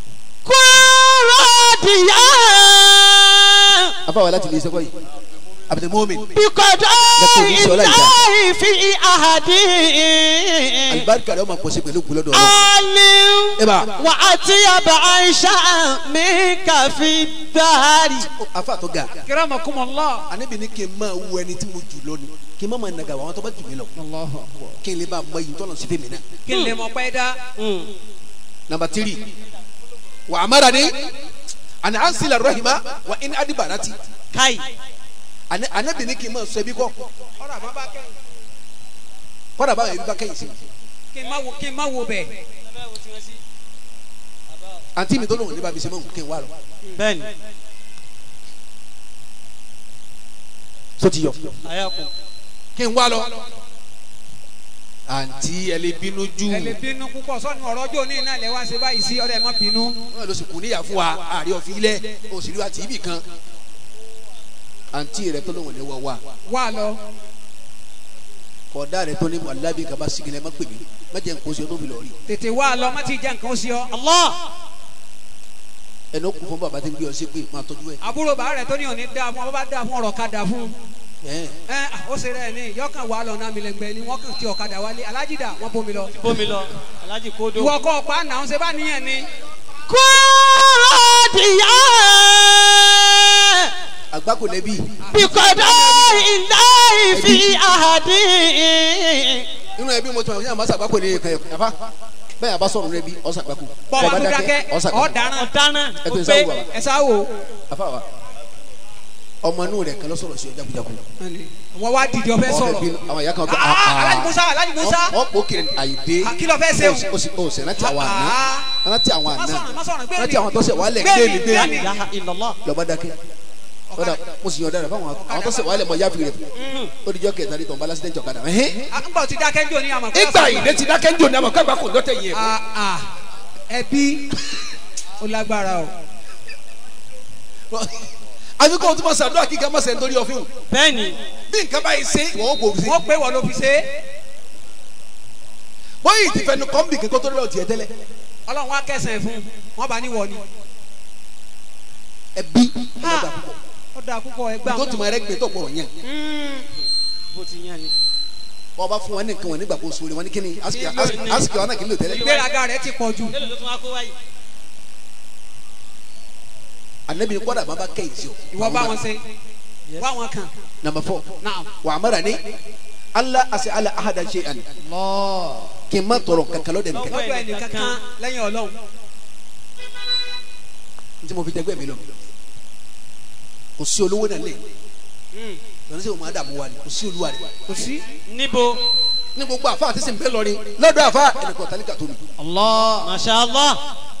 Kúrò dìyà. afáwọn láti lè sẹ́kọ̀ yìí abdul mumin بقضاء الله في أحد alibarika rẹ ọmọ pọ̀sí pẹ̀lú gbọlọ́dọ̀ ọlọ́run عالم eba وأطيب عيشا منك في الدهر afa tó ga kiramakumullah. anabi ni kí n máa wu ẹni tí mo jù lọ ni kí n má máa nàgà àwọn tó bá jù mí lọ Allahu akbar. kí n lè bá a mọ iyì tọ́lọ̀ sí fèmí náà. kí n lè mọ pẹ́ dá. nàmbà tírì wà á mara ni àná à ń sílẹ̀ rọ́hìmá wà ní adibarati كاي Ana- anabi ni kí n máa sọ ẹbí kọ́ ọ̀rọ̀ àmọ́ bá kẹ́yìn. kọ́dà báwọn ẹbí bá kẹ́yìn sí kí n má wo kí n má wo bẹ̀. àǹtí mi tó lóun ní bá mi ṣe mọ́ kí n wá lọ. بن tó ti yọ أياكم kí n wá lọ. àǹtí ẹ lè bínú jù ẹ lè bínú púpọ̀ sọ́ni ọ̀rọ̀ ọjọ́ òní náà lè wá ṣe báyìí sí ọ̀rẹ́ ẹ má bínú. wọn lọ sí kù níyà fún wa àárẹ ọ̀fìn ilẹ̀ òsèlú àti ibì kan àǹtí rẹ tó lóun ní wọ wá wá lọ. kọ̀ọ̀dá rẹ tó ní wàlábì kaba sigilẹ̀ má pè mí má jẹ́ nǹkan oṣù tó fi lọ rí tètè wá lọ má ti jẹ́ nǹkan ó sí ọ. الله ẹnu kún fún bàbá tí ń gbé ọ sí pé máa tọ́jú ẹ. àbúrò bàá rẹ̀ tó ní òní dáa fún ọ bá dáa fún ọ̀rọ̀ ká dáa fún. ẹ ẹ ó ṣe rẹ̀ ní yọkàn wà lọ náà mi lẹ́gbẹ̀ẹ́ ni wọ́n kàn ti ọ̀kadà wálé alájìdá wọ́n bómi lọ. بومي لو alájì kódó. ìwọ kọ́ ọ̀pá náà ń ṣe bá níyẹn ni. kúròdìyà àgbákò lẹ́bí bìkọ́dọ̀ ìlà ìfi àhàdì. inú ẹbí mo ti máa ń yàrá masa àgbákò ní ẹ̀ka ẹ̀kọ́ yàfa bẹ́ẹ̀ yàrá sọ̀rọ̀ nínú ẹbí ọ̀sà àgbákò bọ́ọ̀bù Bẹ́ẹ̀ bá akúdákẹ́ ọ̀sà àgbákò ọ̀daràn ọ̀daràn ẹ ó tó ń pé sáwọ́ bàbá ẹ sá wò. afa wa ọmọ inú rẹ̀ kan lọ sọ̀rọ̀ sí ọ jagunjagun wọ́n wá dìde ọ̀fẹ́ ọ̀rẹ́ sọ̀rọ̀. bí àwọn ìyá kan kọ́ Ah, Alhaji Musa Alhaji Musa. wọ́n kò kiri àyídé Ah, kí ló fẹ́ ṣe o? o sì o sì rántí àwọn àná Ah. rántí àwọn má àná sọ̀rọ̀ má sọ̀rọ̀ gbé rántí àwọn tó ṣẹ̀ wálẹ̀ Gbé gbé mi, mi gbé gbé mi. mi ilaha illallah. lọ́ba dákẹ́ kódà mo sì yàn ọ̀daràn fáwọn àwọn tó ṣẹ̀ wálẹ̀ mọ̀ yáfi rẹ̀ ó dijọ́ kẹta ní tọ̀nba lásìdẹ́ntì ọ̀kadà ẹ̀hìn Ah, ń bọ̀ ti dákẹ́ ń jò ní àmọ̀ pé ìgbà ọ̀sán ìdè ti dákẹ́ ń jò ní àmọ̀ kágbá kò lọ́tẹ̀ yẹn Ah, ah, ẹbí ó lágbára o. àfi kò tún ma sàdúrà kíkà má sẹ̀ nítorí ọ̀fìn bẹ́ẹ̀ni bí nǹkan báyìí ṣe wọ́n ó gbòòrò sí wọ́n pé wọ́n ló fi ṣe é bóyì ti fẹnu kọ́ńbì kíkọ́ tó lọ́ọ̀ tiẹ̀ tẹ́lẹ̀ ọlọ́run wá kẹsàn-án fún un wọ́n bá níwọ̀ ni. ẹbí Ha, ọlọ́dà púpọ̀ ó dáa púpọ̀ ẹgbẹ́ tó àwọn. tún ma rẹ gbé tó pọ̀ yẹn bó ti yàn ni. wọ́n bá fún wọn ní nǹkan wọn nígbà kó sóore wọn ní kíni asiki Kí ló ní? asiki wọn náà kì í lò tẹ́lẹ̀ ìgbéraga rẹ̀ ti pọ̀ jù. mélòó ló tún wá kó wáyé. anabi kọ́dà má bá kẹ́yìn sí o. ìwọ bá wọn ṣe wá wọn kàn. number four náà. wà á mara ní ala ase ala ahada ṣe ani kí n má tọrọ kankan lọ́dẹ̀ nìkan lọ́dọ̀ ẹnìkan kan lẹ́yìn ọlọ́run. n tí mo fi dẹgbẹ́ mi lọ kò sí olówó náà lé lọ́nà sí òun adamu wa ni kò sí olúwa rẹ̀ kò sí. níbo. ní gbogbo àfa àti sèǹpé lọrin lọ́dọ̀ àfa ẹnìkan tálíkà tó mi allah masha allah.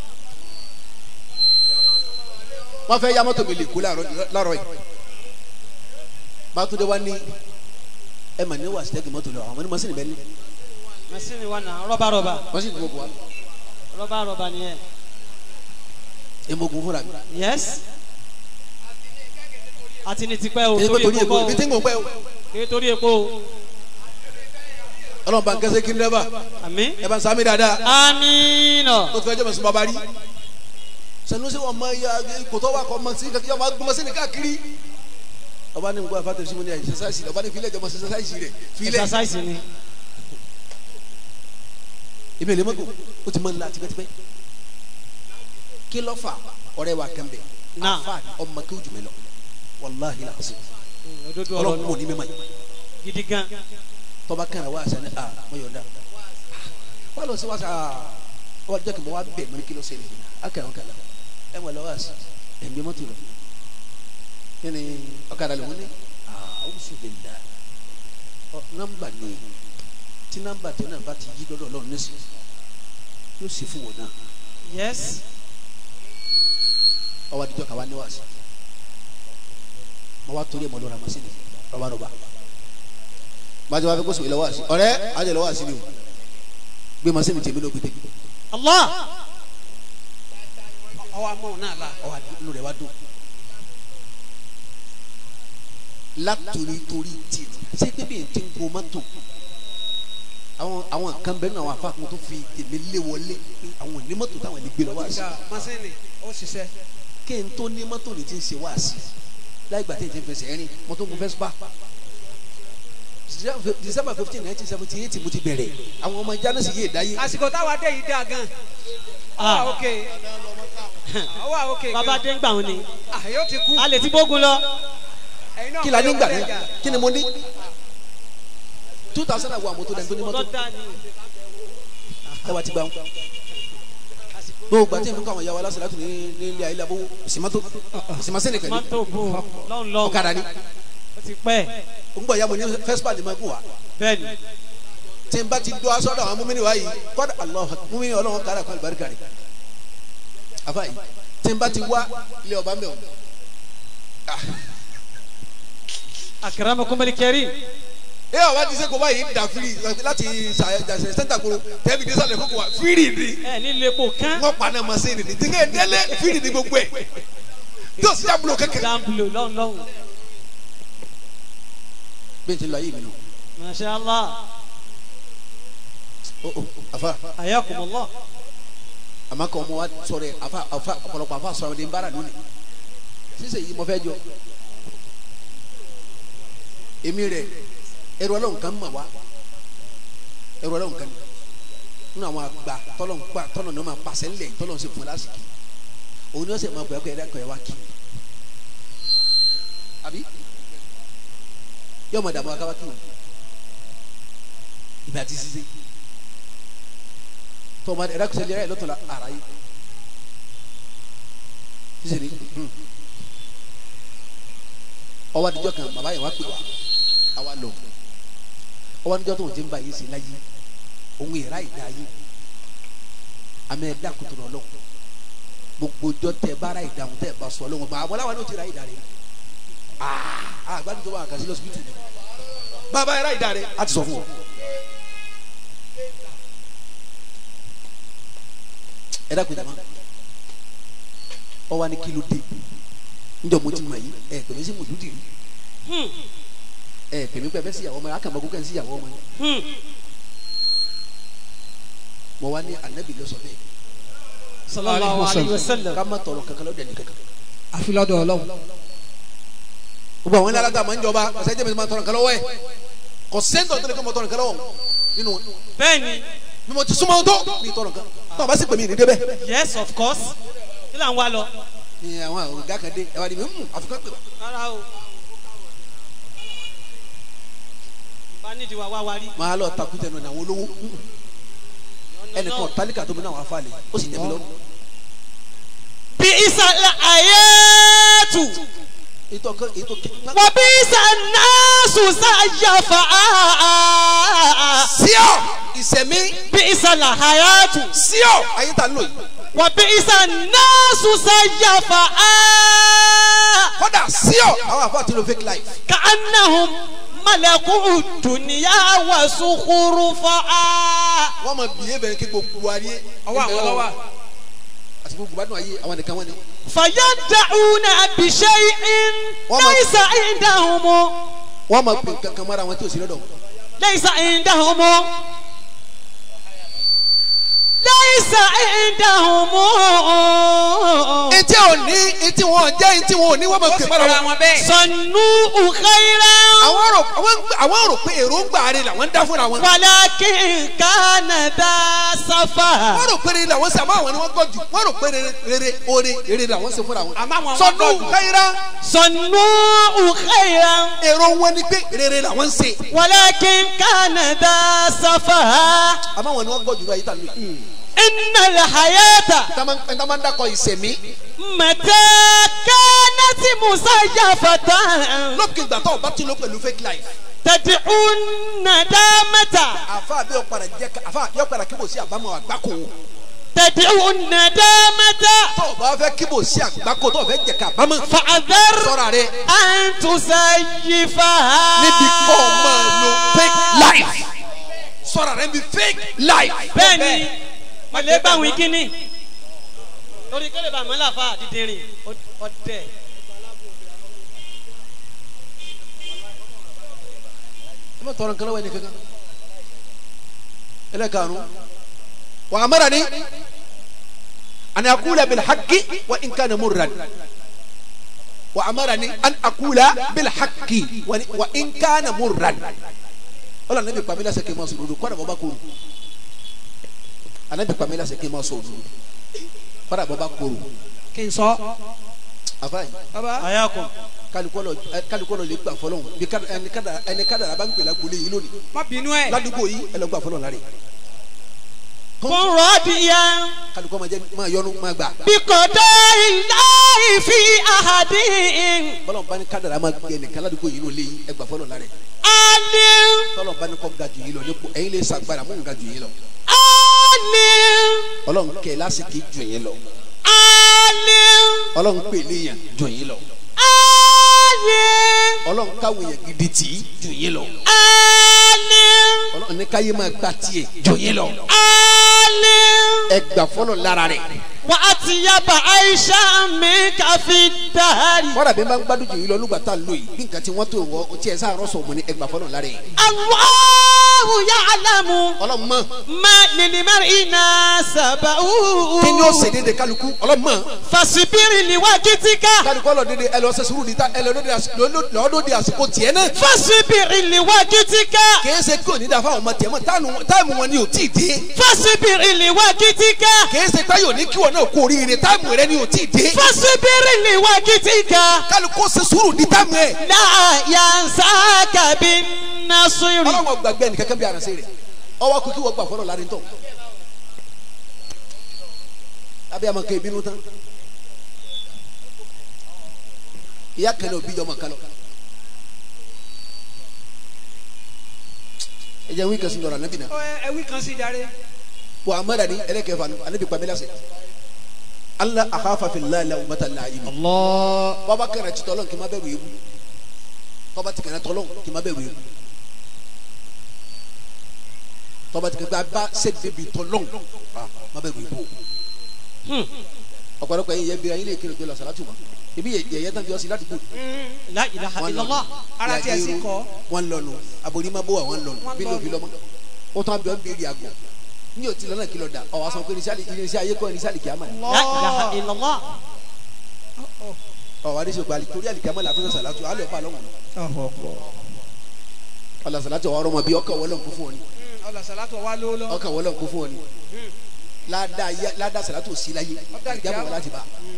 wọ́n fẹ́ ya mọ́tò mi lè kú láàárọ̀ yìí bàtúndé wa ní ẹ mà ní wà sítẹ́gì mọ́tò lọ àwọn ní masini bẹ́ẹ̀ ní masini wa na rọba rọba masini tó kọ wa rọba rọba ni yẹ. emogun fúnra mi yes. àti ní tipẹ́ o èyí pé torí èkó kọ́ ibi tí ń gbọ̀n pẹ́ o o torí epo o. ọlọ́run bá ń kẹ́sẹ́ kí n dẹ́fà àmín. ẹ bá ń sàmì dáadáa amiina. ó ti fẹ́ jẹ́ mọ̀sùn bàbá rí sanusi wọn mọ iye kòtò wa kọ mọ̀sí kàkí ọmọ agbọmọ sí ni káàkiri ọba ní nǹkan àfàtẹ sí mo ní àyè sẹsáìsì rẹ ọba ní filẹ̀ jọmọ sẹsáìsì rẹ filẹ̀ exercise ni. èmi ò lè mọ́kò ó ti mọ́ ńlá tipẹ́tipẹ́ kí ló fà ọ̀rẹ́ wa kẹ́mbẹ́ Náà. afa ọmọ kí o jùmọ̀ lọ wàláhi làásì òdodo ọ̀rọ̀ ọlọ́run nù. mọ̀ ní mímọ́ yìí gidi gan. tọ́ba kan wá sani a mo yọ̀ ọ́ dá wà lọ sí wá sá wà jẹ́ kí mo wá bẹ̀ mọ́ ní kí ló ṣe lè akẹ́ àwọn kàlà ẹ mọ̀ lọ́wọ́ àṣì ẹ̀ ń gbé mọ́tò lọ kí ni ọ̀kadà lòun ní àwùjọ lè dà ọ nọ́mbà ni tí nọ́mbà tẹ náà bá ti yí lọ́dọ̀ ọlọ́run ní sùn yóò sì fún wọn náà yes. ọwọ́ adijọ́ kàwá ní wàásù mo wá torí ẹ̀ mọ́ lọ́ra mọ́sí ni rọ́bà rọ́bà bájọ́ wá fi kó sùn ilẹ̀ wàásù ọ̀rẹ́ àjẹ́ lọ́wọ́ àṣì ni o gbé mọ́sí mi tèmi ló gbé tèmi allah. ọwọ́ amóhùn náà la. ọwọ́ inú rẹ̀ wá dùn látòrí torí tiẹ̀ ṣé bébí ẹ̀ ti ń go mọ́tò àwọn àwọn kan bẹ́ẹ̀ ní àwọn afáàkùn tó fi tèmi lé wọlé pé àwọn ní mọ́tò táwọn lè gbé lọ wá sí ìgbà masini ó ṣiṣẹ́. kí n tó ní mọ́tò ní ti ń ṣe wá sí láì gbà tí ètò ìfẹsẹ̀ rìn mo tó mo fẹ́ spa december fifteen nineteen seventy eight mo ti bẹ̀rẹ̀ àwọn ọmọ jánásì yé ìdáyé àsìkò táwa dé yìí dáa gan. Ah. ọwọ́ òkè ọwọ́ òkè bàbá dé ń gbà wọn ni yóò ti kú. a lè ti bógun lọ Ẹ̀yin náà kí la ní mọ̀ gbà yóò ní lẹ́jà. kí ni mo ní two thousand and one mo tó dẹ̀ tó ní tó mọ́tò dá ní ẹ wá ti gbà wọn gbogbo àti ẹ̀fọn káwọn ìyàwó aláṣẹ láti ní ní ilé ayé labó òsìmọ́tò òsìmọ́sẹ́nì kẹ́lẹ́ mọ́tò bò lọ́n lọ́n ọ̀kadà ni ó ti pẹ́ ń bọ̀ ya mo ní fẹ́sípà lè máa gùn wá bẹ́ẹ̀ ni tí n bá ti dọ́ aṣọ àwọn múmini wa yìí kọ́dà Allah múmini ọlọ́run kára kọ́ àlùbáríkà rẹ̀ afa yìí tí n bá ti wá ilé ọba mẹ́wọ̀n akramakum al-karim ẹ wà ti ṣe kó báyìí dà firi láti ṣàṣẹ sẹ́ńtà kúrò tẹ́bi dé sálẹ̀ kókò wá firi ni ẹ nílé epo kán wọ́n pa náà ma ṣe nìyí tí kéde délé firi ni gbogbo ẹ̀ tí o sì já bulo kékeré. jambulo lọ́n lọ́n bí n ti lọ ayé mi nù masha allah o o afa ayakumullah àmọ́ kọ́ ọmọ wa sọ̀rọ̀ ẹ̀ afa afa ọ̀pọ̀lọpọ̀ afa sọ̀rọ̀ ẹ̀ ń bára lónìí sísè yìí mo fẹ́ jọ èmi rẹ̀ ẹrù ọlọ́run kan mà wá ẹrù ọlọ́run kan nínú àwọn àgbà tọ́lọ̀ ń pa tọ́lọ̀ ní wọ́n máa pàṣẹ ńlẹ̀ tọ́lọ̀ ń ṣe fún ẹ lásìkò òun ni wọ́n sì máa pẹ́ pẹ́ ẹ̀dá kan ẹ̀ wá kí àbí yóò máa dààmú akáwá kí ìgbà tí sísè tọ́mọ ẹ̀dá kan sẹ́lẹ̀ ẹ̀ lọ́tọ̀ la ara yìí sísè ni ọwọ́ adijọ́ kan bàbá yẹn wá pè wá àwa lọ ọwọ́ adijọ́ tó ń ti ń bá yìí sí láyé òun ìrà ìdá yìí àmì ẹ̀dá kùtù náà lọ gbogbo jọ tẹ bára ìdáhùn tẹ bá sọ lọ́wọ́ àwọn aláwa ní o ti ra ìdá rẹ aa àgbàdo tó wà kàṣí lọ́sibítù ni bàbá ẹ̀rá ìdá rẹ a ti sọ fún ọ. ẹ̀dá kùtù náà ọwọ́ ni kí ló dé njọ mo ti mọ yìí ẹ pèmí sí mùsùlùmí Hmm, ẹ pèmí pẹ bẹ sí ìyàwó ọmọ yẹn akàmọ kókè sí ìyàwó ọmọ yẹn hmm. mo wá ní anabi ló sọ bẹ́ẹ̀ sallallahu alayhi wa sallam ká má tọrọ kankan lọ́dọ̀ ẹni kankan àfi lọ́dọ̀ ọlọ́run. gbogbo àwọn alága máa ń jọba ọ̀sẹ̀ jẹ́ mi máa tọrọ nǹkan lọ́wọ́ ẹ̀ kò sẹ́ńtọ̀ tó lè kọ́ mọ tọrọ nǹkan lọ́wọ́ nínú wọn bẹ́ẹ̀ ni bí mo ti súnmọ́ tó mi tọrọ nǹkan tó o bá sì pè mí ní débẹ̀ yes of course kí là ń wá lọ ni àwọn ọ̀gá kan dé ẹ wá di mi hùn àfikún pè wá rárá o bá nídìí wa wá wa rí máa lọ takú tẹnu ní àwọn olówó ẹnìkan tálíkà tó mi náà wà fà lè ó sì tẹ̀mí lọ́rùn bí ìsàlẹ̀ àyẹ̀tù ètò ọkọ ètò kẹ wọ́n bí ìsànàṣù sáyàfà síọ ìsẹ̀mí bí ìsàlẹ̀ àyẹ̀tù síọ ayé ta ló yìí wọ́n bí ìsànàṣù sáyàfà kódà síọ àwọn àfọ àti lo fake life kàánàhùn malẹ̀kùn dùnìyà wà sùkúrú fà wọ́n mọ bìyẹ́ bẹ̀rẹ̀ kí gbogbo ayé ọwọ́ àwọn lọ́wọ́. àti gbogbo gbádùn ayé àwọn nìkan wọn ni fàyàdàúnà bìṣẹ́yìn Wọ́n máa- lẹ́yìn sàìndàhùnmọ́ wọ́n mọ pé kankan mọ́ra wọn tí ò sí lọ́dọ̀ wọn. lẹ́yìn sàìndàhùnmọ́ lẹ́yìn sàìndàhùnmọ́. etí ò ní etí wọn jẹ́ etí wọn ò ní wọ́n mọ pé mọ́ra wọn. sọnù ùkẹ́rẹ́ àwọn rò àwọn ń- àwọn rò pé èròǹgbà rẹ làwọn ń dá fúnra wọn. wàlákìn kánàdà sáfà. wọ́n rò pé rere làwọn ṣe àmọ́ àwọn ni wọ́n gbọ́ jù wọ́n rò pé rere rere oore rere làwọn ṣe fúnra wọn. Àmọ́ àwọn sọdún wọ́n gbọ́ jù. káyìrá sọnù ùkẹ́rẹ́ èrò wọn ni pé rere làwọn ń ṣe wàlákìn kánàdà sáfà. àmọ́ àwọn ni wọ́n gbọ́ jù lọ ayé tà lóye. ìnàlẹ̀ hayata. ẹ̀ta máa ń dákọ̀ ìsẹ̀mí mẹtẹ kánẹtì musa yafata lókè ìgbà tó o bá ti lọ pẹ̀lú fake life. tẹ̀tí unadamẹta àfa àbí ọ̀padà jẹ́ ká àfa àbí ọ̀padà kíbò sí àbámọ̀ àgbákò tẹ̀tí unadamẹta tó o bá fẹ́ kíbò sí àgbákò tó o fẹ́ jẹ́ ká àbámọ̀ fàdér sọ́ra rẹ àǹtùsà yìfà. níbi kọ́ ọ máa lo fake life sọ́ra rẹ níbi fake life. bẹ́ẹ̀ni mọ̀lẹ́ bá wí kíní torí kẹ́lẹ́ bá mọ́lá fa dídìrín ọ̀dẹ̀. ẹ má tọrọ nǹkan lọ́wọ́ ẹni kankan ẹlẹ́kàánú wà á mara ni àni àkúlẹ̀ bil haqqi wa in kana murran wa amarani an akula bil haqqi wa ni- wa in kana murran wala anabi pamela sẹ kí n ma sọ òdodo kọ́dà bọ́ bá kóró anabi pamela sẹ kí n ma sọ òdodo kọ́dà bọ́ bá kóró kí n sọ. afayi baba. ayakum kalikọlọ kalikọlọ le gbà fọlọ bí ká- ẹni kada ẹni kada la bá ń gbèlà gbolé yìí lónìí má bínú ẹ. ládùúgbò yìí ẹ lọ gbà fọlọ láre kun radiyan kalikọ ma jẹ ma yọnu ma gbà bikodo ilayi fi ahadin bọlọ bá ní kada ma gbẹ nìkan ládùúgbò yìí lónìí ẹ gbà fọlọ láre alim tọlọ bá ní kọ ga jù yìí lọ ní ko ẹyin lè sagbara mú ga jù yìí lọ alim Ọlọ́run kẹ lásìkò jù yìí lọ alim Ọlọ́run pè léyàn jù yìí lọ alim Ọlọ́run káwé yẹn gidi tì í jù yìí lọ alim Ọlọ́run ní káyé máa gba tiẹ̀ jù yìí lọ alim ẹ gbà fọlọ lára rẹ wa atiyaba aisha mi kafi dari kọ́dà bí n bá ń gbádùn jù yìí lọ nígbà tá a lò yìí bí nǹkan tí wọ́n tó wọ ọtí ẹ̀ sáà rọ́ṣọ̀ mọ́ ni ẹ gbà fọlọ lára yẹ Allahu ya'lamu Ọlọ́run mọ̀ ma lilimari nasabahu kí ni ó ṣe déédéé kálukú Ọlọ́run mọ̀ fasibiri liwakitika kálukú ọlọ́ déédéé ẹ lọ ṣe sùúrù níta ẹ lọ lọ́dọ̀ di àsìkò tiẹ̀ náà fasibiri liwakitika kìí ṣe kí òní dáfà ọmọ tiẹ̀ mọ́ táàmù- táìmù wọn ni ò tí ì dé fasibiri liwakitika kìí ṣe táyọ̀ ní kí wọn náà kó oríire táìmù rẹ ni ò tí ì dé fasibiri liwakitika kálukú ṣe sùúrù ní táìmù ẹ la yansaka bin nasiri Ọlọ́run gbàgbé ẹnì kankan bí aránṣẹ́ rẹ̀ ọwọ́ kò kí wọ́n gbà fọlọ́ lárí tọ̀ abẹ́ àmọ́ kẹ́ ìbínú tán ìyá kẹlẹ́ òbí jọmọ kálọ̀ ẹ jẹ́ wí kẹsì lọ́rọ̀ ànábì náà Ọ, ẹ- ẹ wí kan sí jàre. wà á mẹ́ra ní ẹlẹ́kẹ̀ẹ́fà ní ànábì pàmí lásẹ̀ Allah akhafa fillahi la umata la yìí Allah bọ́ba kẹrẹ ti tọ́lọ́ kì í má bẹ̀rù ewu tọ́ba ti kẹrẹ tọ́lọ́ kì í má bẹ̀rù ewu tọ́ba ti kẹrẹ bá sẹ́bi bi tọ́lọ́ má bẹ̀rù ewu ọ̀pọ̀lọpọ̀ yẹn yẹ bira yín lè kéré pé lọ sàlátù ma ibi yẹ yẹ tán fi ọ sí ládùúgbò la ilaha illallah Ara tiẹ̀ sì kọ́. wọn lọnu aborí má bó wa wọn lọnu Wọ́n bí ló lọnu. fi lọmọ ó tán bí wọn béèrè àgọ ní òtí lọ́nà kìlọ̀ dà ọ̀ wá sọ pé irinṣẹ́ ayé kọ́ irinṣẹ́ àlìkíyàmà ni la ilaha illallah ọ̀ wá dé sọ̀kọ̀ àlì torí àlìkíyàmà là fún sàlátù alẹ́ ọ̀pá lọ́wọ́ ọ̀là sàlátù ọ̀rọ̀ ọmọ bí ọkọ̀ wọlé nkú fún ọ ni ọlọ sàlátọ̀ wa ló lọ. ọkọ̀ wọlé nkú fún ọ ni ládàá yá- ládàá sàlátù sí láyé àlìkíyàmà wà láti bá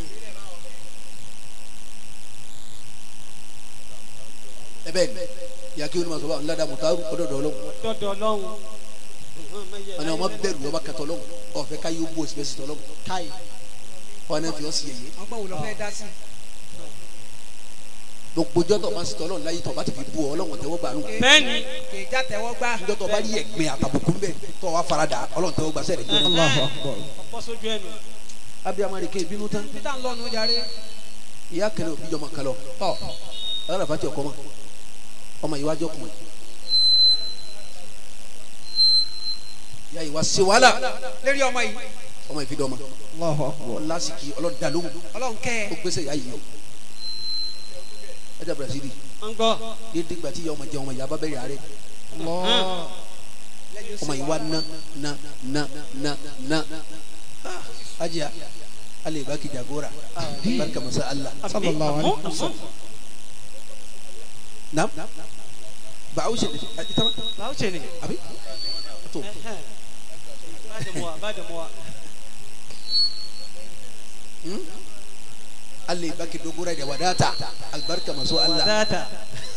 ẹ bẹ́ẹ̀ ni ìyá kí olùmọ̀ sọ̀rọ̀ ládàá mùtárù ọ̀dọ̀dọ̀ ọlọ́run dọdọ lọhùn ọ̀nà ọmọ bẹ̀rù ọba kẹtọ̀ ọlọ́run ọ̀fẹ́ ká yóò bó oṣù bẹ́ẹ̀ sì tọ́ ọlọ́run káyì ọ̀nà fi ọ́ sí ẹ̀yẹ ọgbọ́n wò lọ fẹ́ dá sí. gbogbo jọ́tọ̀ máa ń sitọ́ ọlọ́run láyé tọ́ bá ti fi bú ọ ọlọ́run tẹ́wọ́ gbà nù bẹ́ẹ̀ni kì í já tẹ́wọ́ gbá. jọ́tọ̀ bá rí ẹ̀gbin àtàbùkù ń bẹ̀ tọ́ wa farada ọlọ́run tẹ́wọ́ gbà sẹ́rẹ̀ jẹ́ ọ̀pọ̀ sójú ẹnu abiyamọ rẹ ké bínú tán peter ń lọ́nu jàre. ìyá kẹlẹ òbí jọmọ kalọ ọ ọlọ́run àfàtì ọkọ mọ ọmọ yìí wájú ọkùnrin ìyá yìí wá sí wàhálà lérí ọmọ yìí. ọmọ yìí fi dọ́ ọmọ ọlásìkì ọlọ́dà lóhùn ọlọ́run kẹ́ ó ẹ. gbèsè ìyá yìí yọ ẹjẹ Brazil ń gbọ́ dédé gbà tí ìyá ọmọ jẹ ọmọ yìí abábẹ́rẹ́ àárẹ̀ ọmọ yìí wá ná ná ná ná ná ajiya Allah ya baki jagora barka masa Allah Sallallahu alaihi wasallam. nam ba a wuce da ita ma báwo ṣe ni abi to bá dẹ̀ mọ́ wa bá dẹ̀ mọ́ wa Allah ya baki dogora da wadata albarka maso Allah dáadáa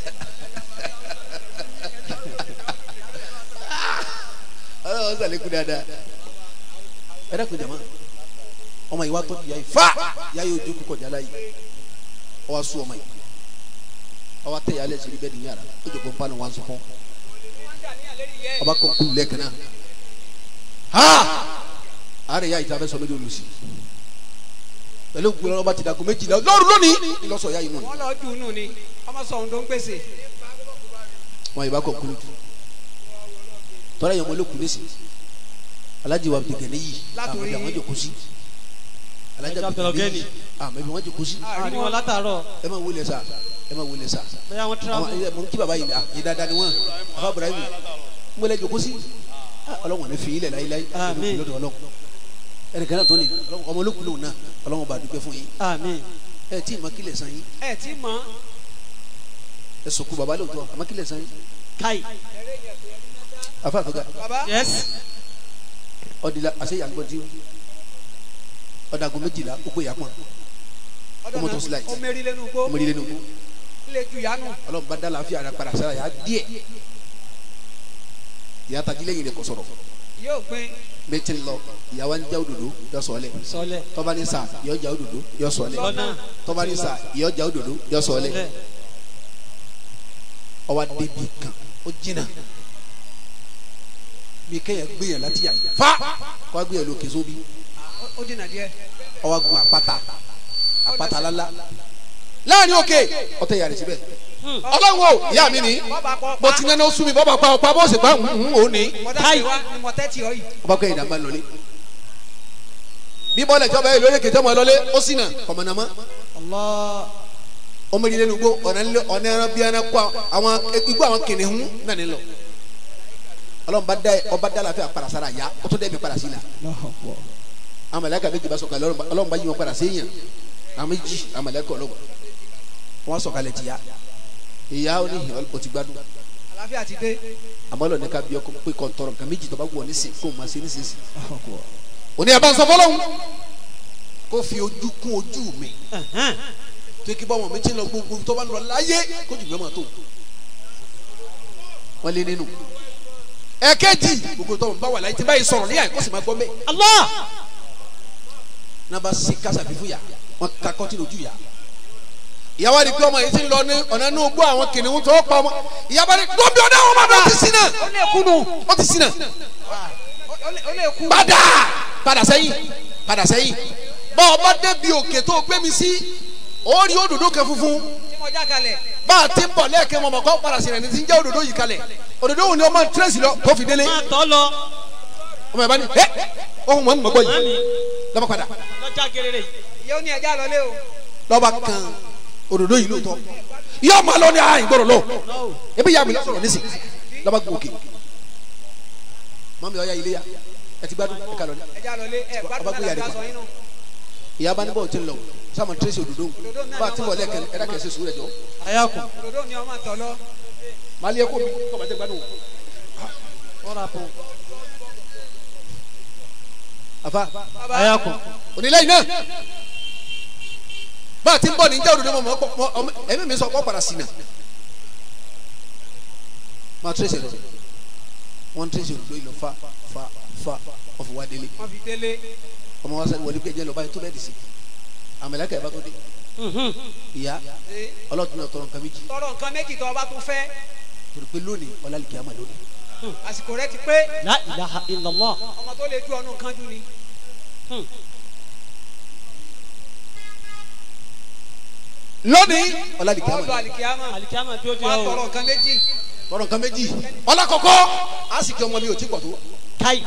Allah wa saliku dada ẹ dẹ́kun jama ọmọ yìí wá tọ́jú ya yìí fa ya yìí ojú kọjá la yìí ọ wa sún ọmọ yìí ọ wa tẹ yà alẹ́ sẹ́ni bẹ́ẹ̀ ni yàrá ó jọ pọ́npá ni wọ́n sọ fún ọba kọ kulu lẹ́ẹ̀kan náà ha àárẹ̀ yà yìí tí a fẹ́ sọ méjì olùsí pẹ̀lú gbọ́dọ̀ ọba ti dàgbọ́ méjìlá lọ́rùn lónìí ìlọsọ ya yìí nù wọ́n lọ dùn nù ni ọmọ sọ ohun tó ń gbèsè. wọn yìí bá kọ kulu jù tọ́lá yẹn wọn ló kulu sí alájí wa bìtẹ̀ níyì Látòrí- àmọ́ wọn jòkó sí alájí Alájà wa bìtẹ̀ Abdulgani. níyì àmọ́ ibi wọn jòkó sí àní wọn látàárọ̀ ẹ máa wọlé sa ẹ máa wọlé sa bẹ́ẹ̀ àwọn àwọn tíráfù ẹ mọ̀ ní kí baba yìí ah yìí dáadáa ni wọn afa Ibrahim ń wọlé jòkó sí ọlọ́wọ́n ní fi ilẹ̀ láyéláyé Àmín. lọ́dọ̀ ọlọ́wọ́ ẹnìkan náà tó ní ọmọ olókùn lòun náà ọlọ́wọ́n bá dúpẹ́ fún yín àmín ẹ tí ì mọ kílẹ̀ san yín ẹ tí mọ̀ ẹ sọkú baba lóòótọ́ àmọ́ kílẹ̀ san yín kai afa àtọ́gà baba yes ọdìlà àṣẹ ìyàgbọ́n tí ọ̀dàgùn méjìlá ó pé ìyàpọ̀n ọmọ tó sílẹ̀ ó mérí lẹ́nu gbó ọmọ ìdílé nìkú lè ju yánu ọlọ́run bá dá láàfin ara padà sára yà á díẹ̀ ìyá tají lẹ́yìn rẹ̀ kò sọ̀rọ̀ yóò gbin méjì lọ ìyàwó ń já òdòdó yọ sọ̀ọ́lẹ̀ sọlẹ tọ́ba ní sà yọ já òdòdó yọ sọ̀ọ́lẹ̀ lọ́nà tọ́ba ní sà yọ já òdòdó yọ sọ̀ọ́lẹ̀ lẹ ọwọ́ débi kan ó jìnnà bí kẹ́yìn gbìyàn láti yà yìí fa kọ́ gbìyàn lókè sóbi Ó- ó dènà díẹ̀ ọwọ́ gun àpáta àpáta lálá láàrin òkè ọtẹ yàrá síbẹ̀ ọlọ́run o ìyá mi ni bọ́ba kọ́ mo ti nánà sún mi bọ́ bá pa ọ̀pá bó sì pa ń ò ní mọ̀tẹ́tì wa ni mọ̀tẹ́tì ọ yìí ọba kẹ́yìn dàgbà lọlé bí bọ́ọ̀lù ìjọba yìí lórí kẹjọ́ mọ́ ẹ lọlé ó sì nà kọ̀mọ̀nàmọ́ allah ọmọ ìdílé nu gbó ọ̀nà nílé ọ̀nà ẹran bí ẹran kó àwọn igbó àwọn kìnìún náà ní lọ ọlọ́run bá dá ọba dá láfẹ́ àpàràsára yá ó tún dẹ́ mi padà sí la àwọn mẹlẹ́kà méjì bá sọ̀kalẹ̀ ọlọ́run bá- ọlọ́run bá yí wọn padà séèyàn àwọn méjì àwọn mẹlẹ́kà ọlọ́run wọn sọ̀kalẹ̀ tìyà ìyá ó ní ìhìn ó ti gbádùn àlàáfíà ti dé àmọ́ ọlọ́run ní ká bí ọkọ pé kọ́ tọrọ nǹkan méjì tó bá wù ọ́ nísìn kó o máa ṣe nísinsìn òní ẹ̀ bá ń sọ fọlọ́hún kó fi ojú kún ojú mi tó kí báwọn mi ti lọ gbogbo tó bá lọ láyé kó jù mẹ́mọ́ tó wọ́n lé nínú ẹ̀kẹ́jì gbogbo tó ń bá wà láyé tí báyìí sọ̀rọ̀ níyà kó sì máa gbọ́ mẹ́ allah náà bá se kásá fífú yà wọ́n ka kọ́tì lójú yà ìyàwó àdìgbò ọmọ yìí ti lọ ní ọ̀nà inú gbọ́ àwọn kìnìún tó pa ọmọ ìyàwó àdìgbò gbọ́bí ọ̀dà àwọn ọmọdé ó ti sin náà ó lè kú nù ó ti sin náà Ó- ó lè- ó lè kú padà padà sẹ́yìn padà sẹ́yìn bá ọba débi òkè tó gbé mi sí ó rí òdòdó kan funfun tí mo já kalẹ̀ bá a ti ń bọ̀ lẹ́ẹ̀kẹ́ mọ̀ mọ̀ kọ́ padà sí rẹ̀ ní ti ń jẹ́ òdòdó yìí kalẹ̀ òdòdó wo ni ọmọ tírèsì lọ tó fi délé máa tọ́ lọ ọmọ ìbá ni ẹ ohun mọ̀ ń mọ̀ gbọ́ yìí mami lọ́ba padà lọ́jà gerere yìí ìyá ó ní ẹja lọlé o lọ́ba kan òdòdó yìí lóòótọ́ yóò máa lọ ní àyìn gbọ́dọ̀ lọ ebi yà mí lọ́sọ̀rọ̀ nísì lọ́ba gbọ́ òkè mọ́mi ọ̀ya ilé ya ẹ ti gbádùn ẹ kà lọ ní ẹja lọlé ẹ Ọba gbádùn gbé náà yàrá láti kan. sọ yín nù ìyá bá ní bọ́ọ̀ tí ń lọ sáwọn tírèsì òdòdó bá a ti bọ̀ lẹ́ẹ̀kẹ́ ẹ dákẹ́ sí sùúrù ẹ̀ jọ ayakun òdòdó ni ọmọ tọ̀ lọ máa lé ẹkọ mi kọ́ bàtẹ́ gbádùn ọ̀rọ̀ àpò àfa bàbá ayakun onílẹ̀ yìí náà bá a ti ń bọ̀ ní jẹ́ òdòdó mọ̀ mọ̀ mọ̀ ọmọ ẹ̀mí mi sọ kọ́ padà sí náà máa tírèsì ẹ̀ lọ wọ́n tírèsì òdòdó yìí lọ fa fa fa ọ̀fọ̀ wa délé wọn fi délé ọmọ wa sẹ́ni wọlé kéjẹ lọ báyìí tó bẹ́ẹ̀ dì sí àmàlẹ́kà ẹ̀ bá tó dé ìyá Ee, ọlọ́dún náà tọrọ nǹkan méjì tọrọ nǹkan méjì tó o bá tún fẹ́ torí pé lónìí ọlálìkì àmà lónìí àsìkò rẹ ti pé la ilaha illallah ọmọ tó lè ju ọdún kan jù ni lónìí ọlálìkì àmà ọlọ lónìí àlìkíyàmà alikiyama tó di wọn ọ tọrọ nǹkan méjì tọrọ nǹkan méjì ọlákọ̀ọ́kọ́ àsìkò ọmọ mi ò tí pọ̀ tó kai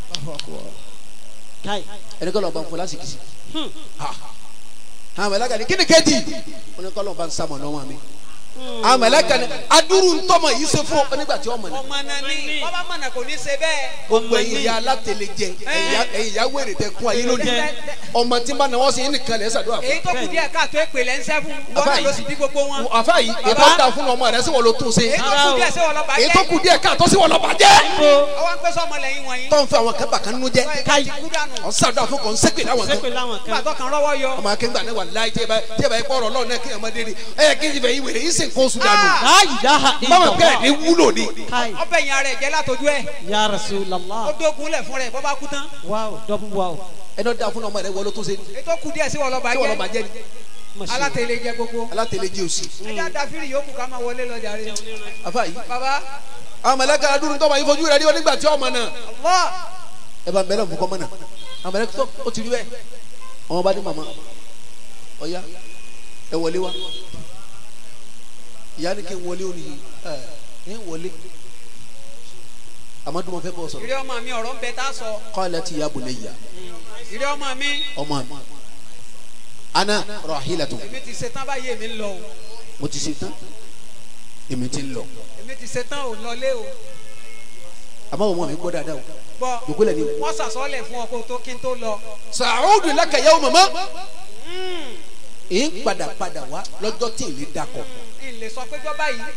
kai ẹni kọ́ lọ́ọ́ bá ń fọ lásìkò sí Hmm. àmàlẹ́kà ni kí ni kejì ó ní kọ́ lọ́ọ́ bá ń sàmọ̀ náà mi àmàlẹ́kà ni adúrú ntọ́mọ yìí ṣe fún ọ nígbà tí ọmọ ni ọmọ náà ní bọ́bá mọ̀nà kò ní ṣe bẹ́ẹ̀ gbogbo ẹ̀yin ìyá alátẹ̀lẹ̀ jẹ ẹ̀yin ìyá wèrè tẹ kún ayé lónìí Jẹ. ọmọ tí ń bá náwó sí yín nìkan lẹ́ sàdúrà fún èyí tó kù díẹ̀ káàtó èpè lẹ́ ń sẹ́ fún wọn náà ló sì bí gbogbo wọn àfa yìí ètò ọ̀dà fún ọmọ rẹ sí wọn ló tún ṣe èyí tó kù díẹ̀ sí wọn lọ́ba èyí tó kù díẹ̀ káàtó sí wọn lọ́ba jẹ́ ọwọ́ ń pẹ́ sọ́mọ lẹ́yìn wọ̀nyí tó ń fẹ́ àwọn kan bàkan nínú jẹ́ káyì ti kú dànù ọ̀ sàdúrà fún kò ń sẹ́pẹ̀ láwọn kan sẹ́pẹ̀ láwọn nígbà kan tó kan rọ́wọ́ yọ ọmọ akẹ́gbà náà wà láì tí ẹ bá tí ẹ bá yẹ kọ́ ọ̀rọ̀ ọlọ́run náà kí ẹ má dé ni ẹ yẹ kí ẹ fẹ́ yí wèrè yín sì ń kó oṣù dànù la ilaha báwọn bẹ́ẹ̀ ni illallah wúlò ni kai ọbẹ̀ yẹn ara ẹ̀ jẹ́ látọjú ẹ̀ ya ó rasulallah dógun lẹ̀ fún rẹ̀ bọ́ bá kú tán wow double wow ẹni ọ̀dà fún ọmọ rẹ wọlé tó ṣe ni èyí tó kù díẹ̀ sí wọn lọ́ba tí wọn lọ́ba jẹ́ jẹ́ ni Masha alátẹ̀lé jẹ gbogbo alátẹ̀lẹ̀ jẹ́ òsì ẹja dáfírì yòókù ká máa wọlé lọ jàre afa yìí baba àwọn mẹlẹ́ka adúrú tọ́mọ yìí fojú rẹ̀ rí onígbà tí ọmọ náà Allah ẹ bá ń bẹ̀rẹ̀ fún kọ́mọ náà àwọn mẹlẹ́ka tó ó ti rí bẹ́ẹ̀ ọmọ bá ní màmá ọ̀ya ẹ wọlé wa ìyá ni kí n wọlé òní yìí ẹ ẹ wọlé amadu ma fẹ́ bọ̀ sọ̀rọ̀ ìrẹ́ ọmọ mi ọ̀rọ̀ ń bẹ tá a sọ qalat ya bunayya ìrẹ́ ọmọ mi ọmọ mi ana rahilatu èmi ti ṣetán báyìí èmi ń lọ o mo ti ṣe tán èmi ti ń lọ èmi ti ṣetán ò lọlé o àmọ́ ọmọ mi gbọ́ dáadáa o bọ́ jòkó lẹ̀ ní o. wọ́n sàsọ́lẹ̀ fún ọ kó tó kí n tó lọ sàúdù laka yawma ma èyí ń padà padà wá lọ́jọ́ tí èlé dakọ̀ ilé sọ pé jọba yìí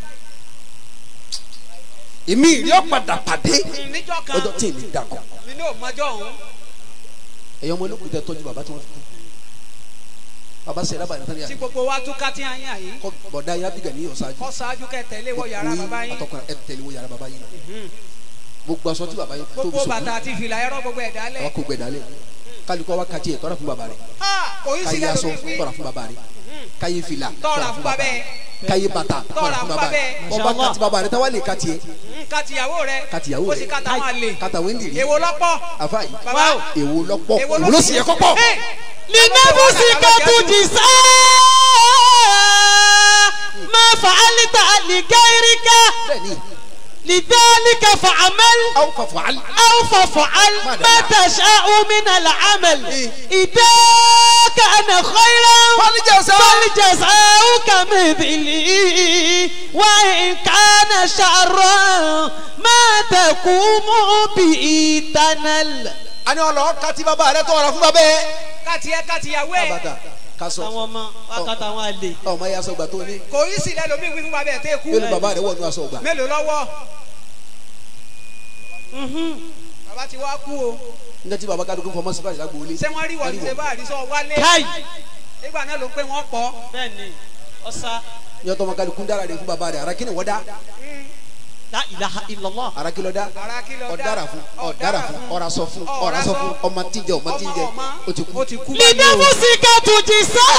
èmi ìrí ọ̀ padà pàdé níjọ́ kan lọ́jọ́ tí èlé dakọ̀ nínú òmọjọ́ ọ̀hún ẹ̀yọ́ ọmọ olókùn tẹ tọ́jú bàbá tí wọ́n fi kú bàbá sẹ́yìn lábàá nítorí tí àná gbogbo wa tún ká tí a yàn yìí kọ́ bọ̀dá yín abiga ní ọ̀sájú kọ́ ṣáájú kẹ́ tẹ̀lé wọ yàrá bàbá yín àtọkùnrin ẹ tẹ̀lé wọ yàrá bàbá yín gbogbo aṣọ tí bàbá yín tó fi gbogbo sòkú bàtà àti ìfìlà ẹ̀rọ gbogbo ẹ̀dá lẹ̀ àwọn kò gbẹdálẹ kálukọ wa kàtí ẹ tọrọ fún bàbá rẹ kò í káyé sílẹ̀ aṣọ lómi tọrọ fún bàbá rẹ káyé fìlà tọ́ra fún bàbá rẹ ẹ̀ káyé bàtà tọrọ Tọ́ra fún fún bàbá bàbá rẹ ẹ̀. bọba kàtí bàbá rẹ táwa lè kàtí ẹ nǹkan tìyàwó rẹ̀ kàtí ìyàwó ó rẹ sì ká táwọn àlè kàtà wẹ́ndìrì èwo lọ́pọ̀ àfa yìí bàbá èwo lọ́pọ̀ èwo èwo ló sì yẹ kọ́pọ̀ Hey! لنفسك تجزى ما فعلت لغيرك bẹ́ẹ̀ni لذلك فعمل aw fa fọ ali أو فافعل ما تشاء من العمل إذا كان خيرا فالجزاء. فالجزاء كمثله وإن كان شرا ما تقوم به تنل ani ọlọ kàtí bàbá rẹ tọrọ fún bàbá yẹ. káti ẹ káti yàwó ẹ kábàtà kásọ àwọn ọmọ wákàtà àwọn àlè ọmọ yẹ aṣọ gbà tó ní kò í sílẹ̀ lómi wí fún bàbá ẹ̀ tẹ́ kú yóò ní bàbá rẹ wọ̀ ní aṣọ gbà mélòó lọ́wọ́ bàbá ti wá kú o nígbà tí bàbá kádùkú fọmọ sípàdé lágbo ilé ṣé wọ́n rí wọ́n ní ṣe bá àrísọ wálé káì nígbà náà ló ń pè wọ́n pọ̀ bẹ́ẹ̀ ni ọ̀sá ní ọtọ ọmọ kádùkú dára rẹ fún bàbá rẹ ara kí ni wọ́n dá la ilaha illallah ara kí lọ dá ara kí lọ dá ọ̀dára fún ọ̀dára fún ọ̀rá sọ fún ọ̀rá sọ fún ọmọ tíjẹ ọmọ tíjẹ ọmọ ó ti kú ó ti kú báyìí o لنفسك تجزى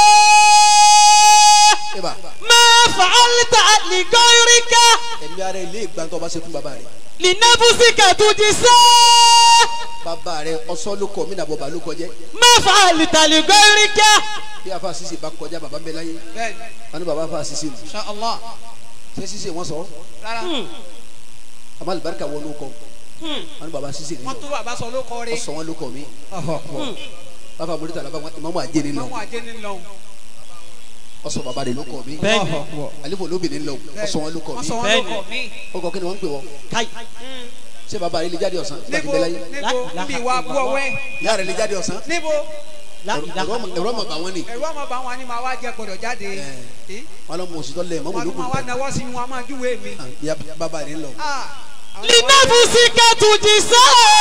eba ما فعلت لغيرك ẹ̀mí ara ilé ìgbàntọ́ ọba ṣe fún bàbá rẹ لنفسك تجزى bàbá rẹ ọsọ ló kọ mí nàbọ̀ bá ló kọjẹ́ ما فعلت لغيرك bí afa sise bá kọjá bàbá mbẹ láyé bẹ́ẹ̀ wọn ni bàbá afa sise nù insha Allah ṣé sise wọn sọ rárá àmọ́ alibarika wọn ló kọ wọn ni bàbá sise wọ́n nìyọ tó bàbá sọ ló kọ́ rí ọsọ wọn ló kọ mí bàbá mọlítà làbá wọn ìmọ̀mọ́ àjẹni lọ mọ́mú ajé ní lọ́hùn ọsọ bàbá rẹ ló kọ mí bẹ́ẹ̀ni àlefò lóbìnrin lọ ọsọ wọn ló kọ wọ́n mí sọ wọn ló Bẹ́ẹ̀ni. kọ́ mí ọkọ kí ni wọn ń pè wọ káì ṣé bàbá rẹ lè jáde ọ̀sán nígbà tí níbo bẹ láyé níbo níbi ìwà abú ọwẹ́ ìyá rẹ lè jáde ọ̀sán níbo la ẹ̀rọ ilaha ọmọ- ẹ̀rọ ọmọ bà wọn ni ẹ̀rọ ọmọ bá wọn ni màá wá jẹ gbọdọ̀ jáde Eh? wọn lọ mọ òsì tọ́lẹ̀ mọ́mọ́ wọn ló ni kù màá wá nawọ́ sí wọn a máa júwèé mi ìyá bàbá rẹ ń lọ Ah, àwọn لنفسك تجزى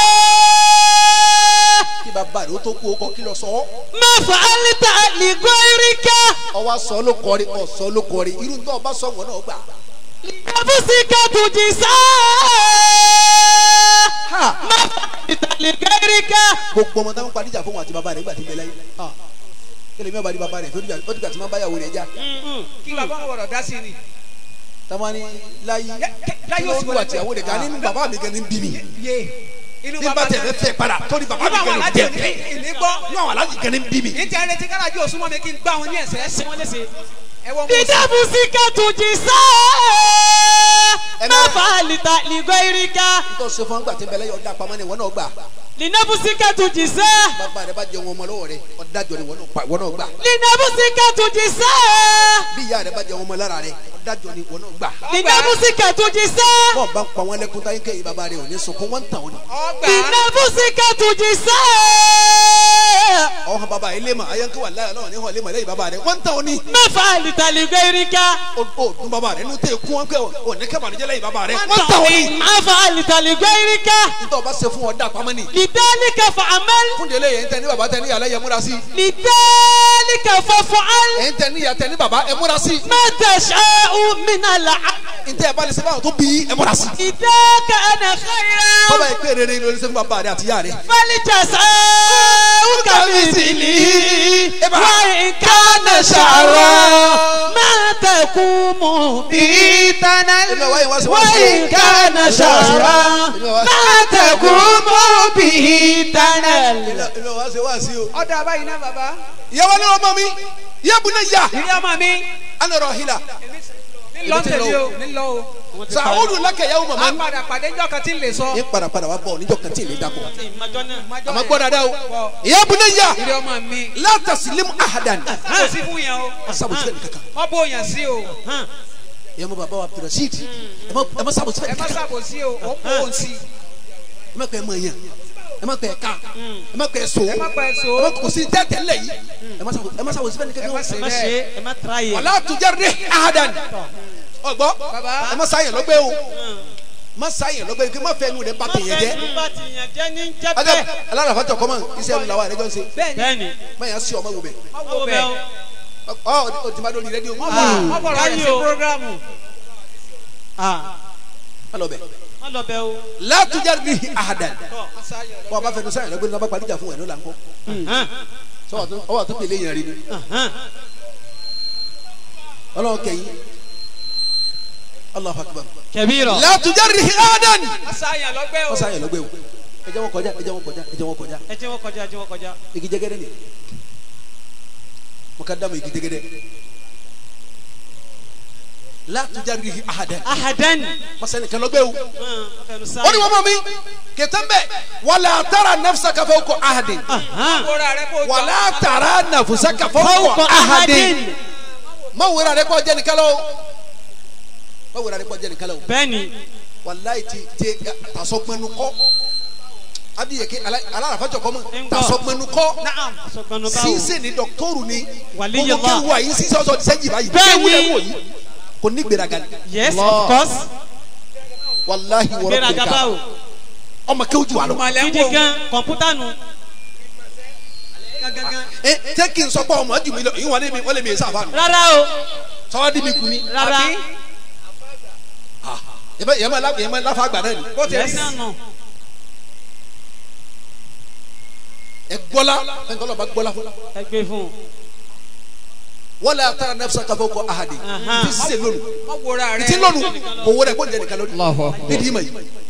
kí bàbá rẹ ó tó kú ó kọ kí lọ sọ ما فعلت لغيرك ọwọ́ sọ ló kọrí ọ̀sọ́ ló kọrí irú tó ọba sọ wọn náà gbà لنفسك تجزى ما فعلت لغيرك gbogbo ọmọ táwọn padìjà fún wọn àti bàbá rẹ gbà tí bẹ láyé kílẹ̀ mi ò bá di bàbá rẹ tó dìgbà ó dìgbà tí wọn bá yàwó rẹ já kí bàbá wọn gbọdọ̀ dá sí ni táwọn ní láyé láyé kí ó ló sì ń lu àti ìyàwó rẹ ká nínú bàbá mi gan ní bí mi yé inú ní bá tẹ̀lé fẹ́ padà tó ní bàbá inú mi àwọn gan ní alájẹ bí òní mi ìní gbọ́ ní àwọn alájì gan ní bí mi. ní ti ẹni tí kálájú òsúnmọ́ mi kí n gbá wọn ní ẹsẹ̀ ẹsẹ̀ wọn léṣe ẹ wọ́n mú لنفسك تجزى ما فعلت لغيرك nítorí ṣe fún ọgbà tí ń bẹ lẹ́yìn ọ̀dà pamọ́ ni ìwọ náà gbà لنفسك تجزى bàbá rẹ bá jẹun ọmọ lọ́wọ́ rẹ ọ̀dájọ́ ni ìwọ náà pa ìwọ náà gbà لنفسك تجزى bí ìyá rẹ bá jẹun ọmọ lára rẹ ọ̀dájọ́ ni ìwọ náà gbà لنفسك تجزى bọ́ọ̀ bá ń pa wọn lẹ́kún táyé kéyìí bàbá rẹ ò ní sunkún wọ́n ń tàn ọ́ ni ọgbà لنفسك تجزى ọ̀hún bàbá ilé mà ayánkẹ́ wà láyà náà ní hàn ilé mà lẹ́yìn bàbá rẹ wọ́n ń tàn ọ́ ni ما فعلت لغيرك ó ó dún bàbá rẹ nínú tẹ̀ kún wọn pé ò ní kẹ́bàánú jẹ́ lẹ́yìn bàbá rẹ wọ́n ń tàn ọ́ ni ما فعلت لغيرك nítorí ọba ṣe fún ọ̀dà pamọ́ ni لذلك فعمل fún délé yẹn ń tẹ ní bàbá tẹ ní yàrá yẹn múra sí لذلك فافعل ẹ̀ ń tẹ ní yàrá tẹ ní bàbá ẹ múra sí ما تشاء من العمل ń tẹ ẹ bá lè ṣe báwọn tó bí ẹ múra sí. إذا كان خيرا bọ́bá yìí pé rere ni olùsẹ́ fún bàbá rẹ àti ìyá rẹ. فالجزاء كمثله إبا. وإن كان شرا ما تقوم به تنل Èmi ọ̀wá yìí wá sí wá sí. وإن كان شرا ما تقوم به تنل èmi ò wá ṣe wá sí o. ọ̀dà báyìí náà bàbá ìyàwó ni ọmọ mi ìyá bu náà yá ìrí ọmọ mi anọrọ hila ńlọ tẹ̀lé o ńlọ o sàwùdù lákẹ́ ìyàwó a màmá mi. padà pàdé ńjọ́ kan tí ń lè sọ ní padàpadà wà bọ̀ níjọ́ kan tí ì lè dàpọ̀. Májọ́ àmọ́ yẹn. gbọ́ dáadáa o Bọ̀. ìyá bu náà yá ìrí ọmọ mi látàsílẹ̀mù ahadan. kò sí fún yẹn o sábòsí fẹ́ẹ̀ nìkankan. wọ́n bó yàn sí o ìyá mo bàbá wa abdulrasheed ẹ má ẹ má sábòsí ẹ fẹ́ẹ̀ má nìkankan. sàbò sí o ó kó o sí ẹ má kẹ́ ẹ mọ yẹn. ẹ má pẹ ká ẹ má pẹ so ẹ má pẹ́ so. ẹ má kò sí tẹ́tẹ́ lẹ̀ yìí ẹ má sàwọ ẹ má sàwọ síbẹ̀ ní ẹ má kékeré ṣe ẹ má bẹ́ẹ̀. ṣe ẹ má tra yẹ. wàlá tujarri ahadan ọgbọ Baba. ẹ má sáyẹn lọ́gbẹ́ o má sáyẹn lọ́gbẹ́ kí má fẹ́ nu rẹ bá tèèyàn jẹ bá ti yàn jẹ́ ní jẹ́ ajá bẹ́ẹ̀. alárafa jọ kọ́mọ iṣẹ́ ìlú làwọn àrẹjọ ń ṣe bẹ́ẹ̀ni bẹ́ẹ̀ni má yà sí ọmọ wò bẹ wọ́n ó wo bẹ́ẹ̀ bẹ́ẹ̀ o. ọ ọ ti má dóni rédíò wọ́n bọ̀ wọ́n bọ̀ rẹ̀ Káyọ̀. sí programu. Ah, má lọ bẹ má lọ bẹ́ẹ̀ o. la tujarri ahadan bọ́n a bá fẹnu sáyẹn lọ́gbẹ́ ní abá paríjà fún ẹ̀ ló là ń kọ́ Hàn, sọ ọwọ́ àtúntò ilé yẹn rí ni hàn. ọlọ́run kẹyìn Allahu akbar kẹbíìrọ̀. la tujarri ahadan asáyàn lọ́gbẹ́ o. wọ́n sáyẹn lọ́gbẹ́ o ẹ jẹ́ wọn kọjá ẹ jẹ́ wọn kọjá ẹ jẹ́ wọn kọjá ẹ jẹ́ wọ́n kọjá ẹ jẹ́ wọ́n kọjá. igi jẹgẹdẹ ni mo ka dá mo igi jẹgẹdẹ la tujarri ahadan ahadan. masani kan lọ́gbẹ́ o Hàn, fẹnu ó ní sáyẹn. wọ́n mọ̀ mi kẹtẹ́ ń bẹ̀ wala tara nafsaka fawqa ahadin Hàn. kóra rẹ̀ kó jọ. wala tara nafsaka fọwọ́kọ fawqa ahadin ahadin. má wúra rẹ kọ́ jẹ́ nìkan lọ o má wúra rẹ kọ́ jẹ́ nìkan lọ o bẹ́ẹ̀ni. walayi ti ti tasọgbẹnu kọ abiyeke alarafajọ kọ mọ Ń gbọ́. tasọgbẹnu kọ naam. sọgbọnù báwo. sísè ni dọkítọrù ni Waliyullah. gbogbo kéwu àyè sísè ọsọ sẹjì báyìí Bẹ́ẹ̀ni. kéwu lẹ wò yìí kò ní gbéraga ni yes of course. walahi wọrọ gbéraga gbéraga báwo. ọmọ kéwu ju àlọ Malẹ̀ ń gidi wò. gan kọ̀mpútà nù. gangan. ẹ tẹ kí n sọ pé ọmọ ju mi lọ ìwọ ni mi wọ́n lè mi sáfà nù rárá o. sọwọ́ di mi kú ni rárá. Àbí? yẹmẹ yẹmẹ la yẹmẹ lafa àgbà náà ni bó ti rí yes. náà nù. ẹ gbọ́lá fẹn kọlọ bá gbọ́lá fún ẹ gbé fún un. wala tara nafsaka fawqa ahadin Ahan. ti sísè lónìí wọ́n wòra rẹ̀. ti lónìí kò wọlé kó jẹ nìkan lónìí nídìí ma yìí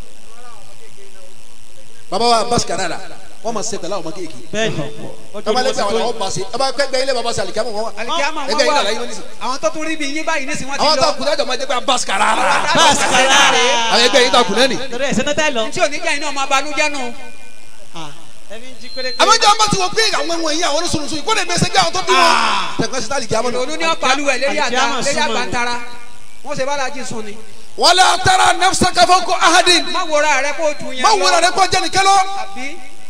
baba wa basikara la wọn ma se tala wọn ma kéèké bẹ́ẹ̀ni. ọjọ́ baba ni lẹsẹ wọ́n àwọn ti àwọn basi baba gbẹgbẹ ilé baba sali kẹmọ wọn wa alikiyama ẹgbẹ wọn yìí nana yìí wà wọn nisi àwọn tó tún rí bí yín báyìí nísìnyí wọ́n ti àwọn tó lọ. kun ẹjọ ma jẹ pé basikara tó. basikara. àwọn ẹgbẹ yìí tó kun ẹni. torí ẹ̀ sẹ́nẹ́tà lọ. tí oníjà yìí náà máa balùwẹ̀ nù. ẹbí ń jí péré. àmọ́jọ́ bá ti wọ pé àwọn ẹ̀wọ̀n yìí àwọn oníṣòwò yìí kó lè bẹ́sẹ̀ gbé àwọn tó bí wọn. tẹ̀gbọ́n sí tálí kíámọ́ olú náà. ní ọ̀pálùwẹ̀ lérí àga Alikiyama lérí súnmọ́ ni. àgbàntara wọ́n ṣe bá lajì sùn ni. wala tara nafsaka fawqa ahadin má wòra rẹ̀ kó ju yẹn má wúra rẹ kó jẹ nìkan lọ. àbí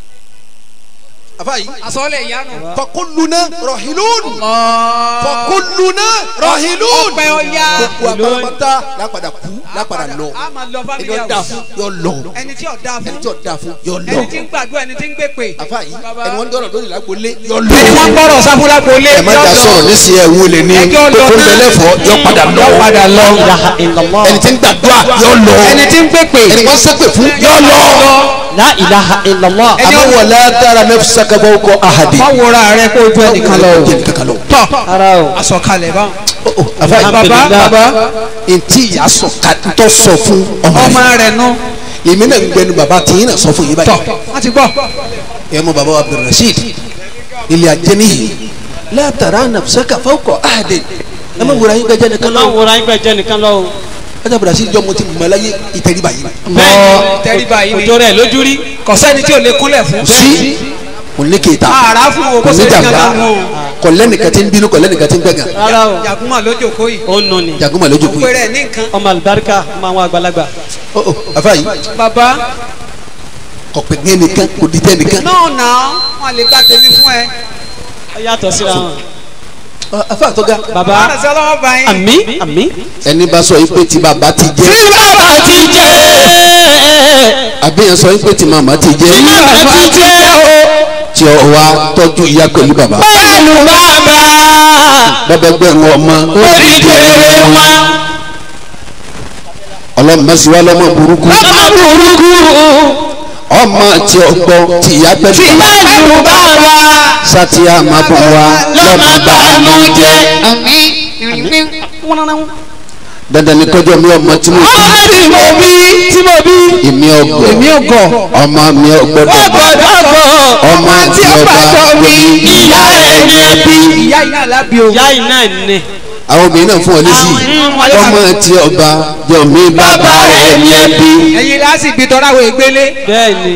afa yìí àsọlẹ̀ ìyanu. fakulluna rahilun fakulluna rahilun ọpẹ́ ọya. gbogbo agbára lápadà kú lápadà lọ a máa lọ ẹni family ó da house. fún yọ lọ ẹni tí ò da ẹni fún tí ó da fún yọ lọ ẹni tí ń gbàdúrà ẹni tí ń gbé pè. afa yìí Baba. ẹni wọn dọ̀rọ̀ lórí lágbolé yọ lọ. ẹni wọ́n gbọ́dọ̀ sáfúrá gbolé. ẹ má jà sọ̀rọ̀ nísìnyí ẹ̀ wọlé ní Ẹjọ́ lọ tó ń náà. bẹ̀lẹ̀ fọ́ yọ padà lọ padà lọ. ilaha illallah ẹni tí ń gbàdúrà yọ lọ ẹni tí ń gbé pè. ẹni wọ́n sẹ́pẹ̀ fún yọ lọ. la ilaha illallah Ẹni àmọ́ ọ̀dọ̀- wala tara nafsaka fawqa ahadin. má wòra rẹ̀ kó ju ẹnìkan lọ. jẹ́ nìkan lọ. tọ́ ara o àsọkalẹ̀ bá. afa yìí baba baba ntí ìyá sọ ká ntọ́ sọ fún ọmọ ọmọ rẹ rẹ̀ nù. èmi náà ń gbẹnu bàbá tí yín náà sọ fún yín tọ́ báyìí wọ́n ti gbọ́. ẹ mọ bàbá wa abdulrasheed ilé ajé nìyí la tara nafsaka fawqa ahadin ẹ má wúra yín gbẹjẹ nìkan máa lọ ń wòra yín bẹ́ẹ̀ jẹ́ nìkan lọ o. ọjà abdulrasheed jọ mo ti mọ láyé ìtẹríba yìí bẹ́ẹ̀ni tẹríba yìí ni òjò rẹ̀ lójú rí. kò sẹ́ni tí ò lè kúnlẹ̀ fún. sí kò ní kéta àrà fún o kò kó ní sẹ́ni jàmbá kankan mú o. kò lẹ́nìkan tí ń bínú kò lẹ́nìkan tí ń gbẹ̀gàn rárá o. jàgùnmá lójó kó yìí. ó nù ni. jagoma lójú kù péré yìí ẹ̀ ní nǹkan. ọmọ alibarika ọmọ àwọn àgbàlagbà. ó ó afa yìí bàbá kò pè ní ẹnìkan kò di tẹ ẹnìkan náà nà wọn lè gba tèmi fún ẹ. ó yàtọ̀ síra wọn. Ọ, afa àtọ́gá baba àrùn sí ọlọ́wọ́ bá yín. àmì àmì. ẹni bá sọ yìí pé tí bàbá ti jẹ tí bàbá ti jẹ́ àbí yẹn sọ yìí pé tí màmá ti jẹ bàbá ti jẹ́ o tí ọ wá tọ́jú ìyá pẹ̀lú bàbá pẹ̀lú bàbá bàbá gbẹ̀rún ọmọ oríkèrè wa ọlọ́mọsíwá lọ́mọ burúkú bàbá burúkú ọmọ tí ọ gbọ́ tí ìyá pẹ̀lú tí bàbá pẹ̀lú bàbá sátì àmàbọ̀ wa lọ́mọ bàánú jẹ́ dandan ni kọjọ mi ọmọ tí mo ọmọ bí tí mo bí tí mo bí èmi ọgọ èmi ò gọ̀. ọmọ mi ọgbọdọ ọgbọdọ bọ ọmọ tí ọba mi ìyá rẹ̀ ní ẹbí ìyá yìí náà lábí o. ìyá yìí náà ní. àwọn obìnrin náà fún ọ lésì ọmọ tí ọba jọ mi bàbá bàbá rẹ rẹ̀ ní ẹbí ẹ̀yin láti gbé tọ́ra wo ìgbélé. bẹ́ẹ̀ni.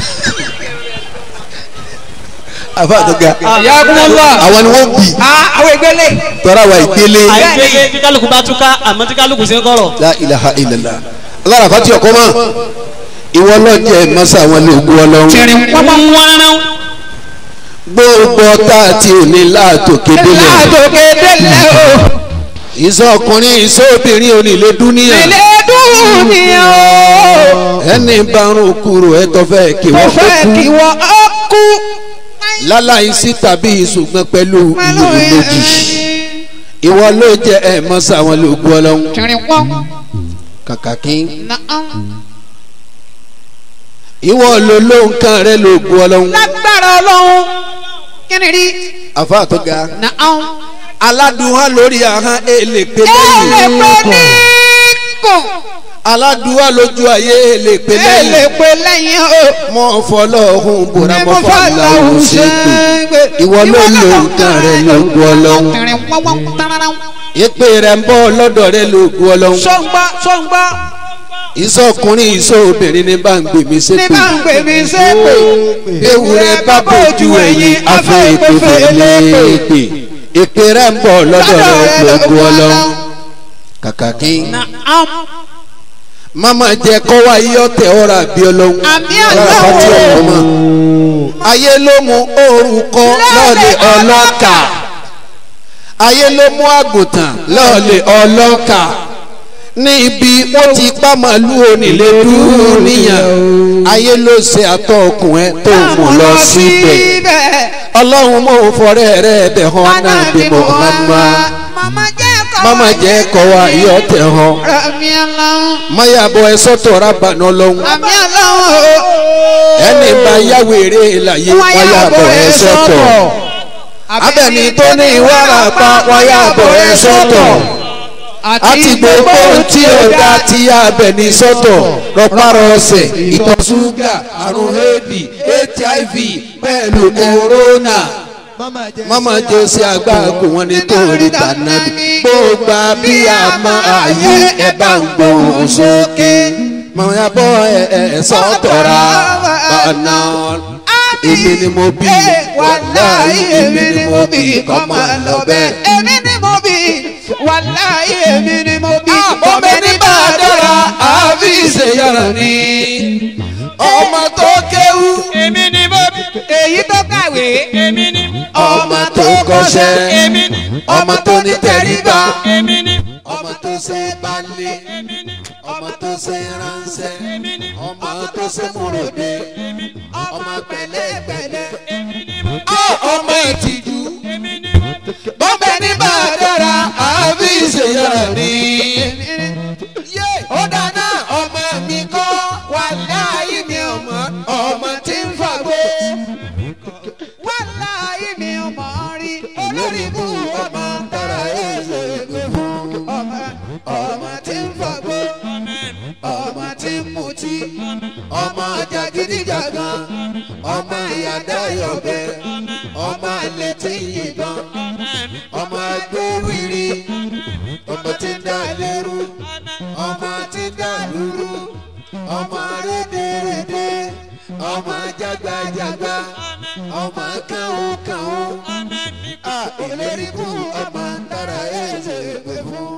àfa àtọ́gá ìyá kúmọ́lá. àwọn ni wọ́n bì àwọn ìgbélé. tọ́ra wa ìgbélé àìgbélé bí kálukú bá túká àmọ́ tí kálukú sí ń kọ̀rọ̀. la ilaha illallah alára fati ọkọ mọ ìwọ lọ́jẹ̀ mọ́sá wọn lè gu ọlọ́run tìrìn pọ́npọ́n wọ́nrán gbogbo ọ̀tá àti òní láàtòkè délẹ̀ látòkè délẹ̀ o ìsọ ọkùnrin ìsọ obìnrin onílé dúníà ilé dúnìá o ẹni bárùn kúrò ẹtọ́ fẹ́ kí mo wọ́n fẹ́ kó kí kú wọ́n ó kú láláìsí tàbí ìṣùgbọ́n pẹ̀lú pẹ̀lú ìlú méjì ìwọ ló jẹ ẹ mọ́sá wọn lè gu ọlọ́run tìrìn pọ́n kàkà kí náà ìwọ ló ló nǹkan rẹ lè gu ọlọ́run lágbára ọlọ́run kí ni rí àfa tó ga náà aládùúhà lórí ahọ́n èlé pé ẹ lè lẹ́yìn pé ní kò aládùúhà lójú ayé èlé pé ẹ lè lẹ́yìn pé lẹ́yìn o. mọ fọlọ́hún bòrá Ní mọ mo fà fàlàhún láwùn ṣètò ṣẹ́gbẹ́. ìwọ ló lo nǹkan rẹ ló gu ọlọ́run Tìrìn pọ́npọ́n tarara. ìpè rẹ ń bọ́ lọ́dọ̀ rẹ ló gu ọlọ́run Sọ́ngbà sọ́ngbà ìsọkùnrin ìsọ obìnrin ní bá ń gbè mí ní sépè bá ń pè mí sépè. ewúrẹ́ bá bójú ẹ̀yìn afẹ́ ìpè fèlèpè ìpè rẹ ń bọ̀ lọ́dọ̀ rẹ ló gu ọlọ́run kàkà kí Naam. mama jẹ kọ́wá iyọ̀ tẹ ọ̀rọ̀ àbí ọlọ́run Àmì ọ̀rọ̀ àbátí Ọlọ́run. ọ̀rọ̀ mọ́ ayé ló mú orúkọ lọ́ọ̀lẹ̀ ọlọ́kà ayé ló mú àgùntàn lọ́ọ̀lẹ̀ ọlọ́kà ní ibi wọ́n ti pa màálù onílé dúró níyàn ayé ló ṣe àtọ̀ ọkùnrin tó mú lọ síbẹ̀ ọlọ́run mọ̀ ń fọrẹ́ rẹ̀ bẹ̀ hàn náà bí Muhammad Mama jẹ́ kọ́ mama jẹ́ kọ́wá iyọ̀ tẹ̀ hàn Àmì Ọlọ́run. mayabọ̀ ẹ sọ́tọ̀ rábànú ọlọ́run Àmì Ọlọ́run o. ẹni bá yáwó eré láyé wáyàbọ̀ ẹ sọ́tọ̀ abẹni tó ní ìwárapá wáyàbọ̀ ẹ sọ́tọ̀ àti gbogbo ohun tí ó dá tí abẹni sọ́tọ̀ rọpárọsẹ̀ ìtọ̀ ṣúgà àrùn éèdì hiv pẹ̀lú kòrónà mama jẹ́ sí agbáàgbò wọn nítorí tànàbí gbogbo bí a máa ayé ẹ bá ń gbóhùn sókè mayabọ̀ ẹ ẹ sọ́tọ̀ ra bàánà èmi ni mo bí wàláyé èmi ni mo bí kọ́ máa lọ bẹ́ẹ̀. Èmi ni mo bí. Wàláyé èmi ni mo bí. ọmọ ní bá a dára àbí ìṣèyàrá ni ọmọ tó kéwú èmi ni mo bí Èyí tó kàwé. èmi ni ọmọ tó kọ́ṣẹ́ èmi ni ọmọ tó ní tẹríba èmi ni ọmọ tó ṣe balẹ̀ èmi ni ọmọ tó ṣe ránṣẹ́ èmi ni ọmọ tó ṣe múròdé ọmọ pẹ̀lẹ́pẹ̀lẹ́ èmi ni mo bí ọmọ ìtìjú èmi ni mo bí bọ́m̀bẹ́ ní bá a dára àbí ìṣèyàrá ni. ó dáná ọmọ mi kọ́ wà láàyè mi ọmọ ọmọ tí ń fàgbó. Wàláyé mi ò mọ̀ rí. Olórí bú ọmọ tara ẹ̀ṣẹ̀ gbé fún. Ọmọ ọmọ tí ń fagbó. Ọmọ tí ń mutí. ọmọ jàgídíjàgan ọmọ ìyàdá yọ̀bẹ ọmọ àlè tí ń yìnbọn ọmọ agbówìrì ọmọ tí ń dá lérú ọmọ tí ń dá lúrú ọmọ rédèrèdè ọmọ jágbajàgba ọmọ kàwókàwó ìlérí bú ọmọ tara ẹsẹ̀ gbé fún.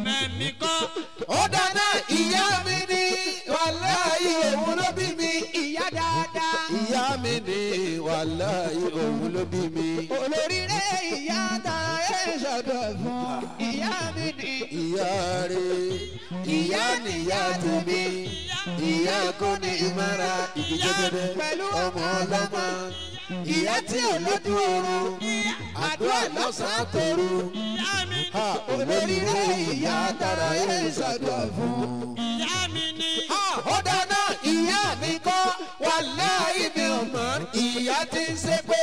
ó dáná ìyá mi ní wàláyé òun ló bí mi. Ìyá dáadáa. ìyá mi ní wàláyé òun ló bí mi. Olóríire ìyá tara ẹ̀ṣẹ̀ gbé fún. Ìyá mi ní. ìyá rẹ̀ ìyá nìyá tèmi ìyá kò ní ìmọ̀ra ìdíjẹ́gẹ́dẹ́ Pẹ̀lú ọmọ ọlọ́mọ ìyá tí ò lójú oorun àdúrà lọ́sàn-án tòru ha olóríire ìyá tara ẹ̀ ṣàdúrà fún. ha ó dáná ìyá mi kọ́ wàláhì mi ò mọ̀ ìyá tí ń ṣépè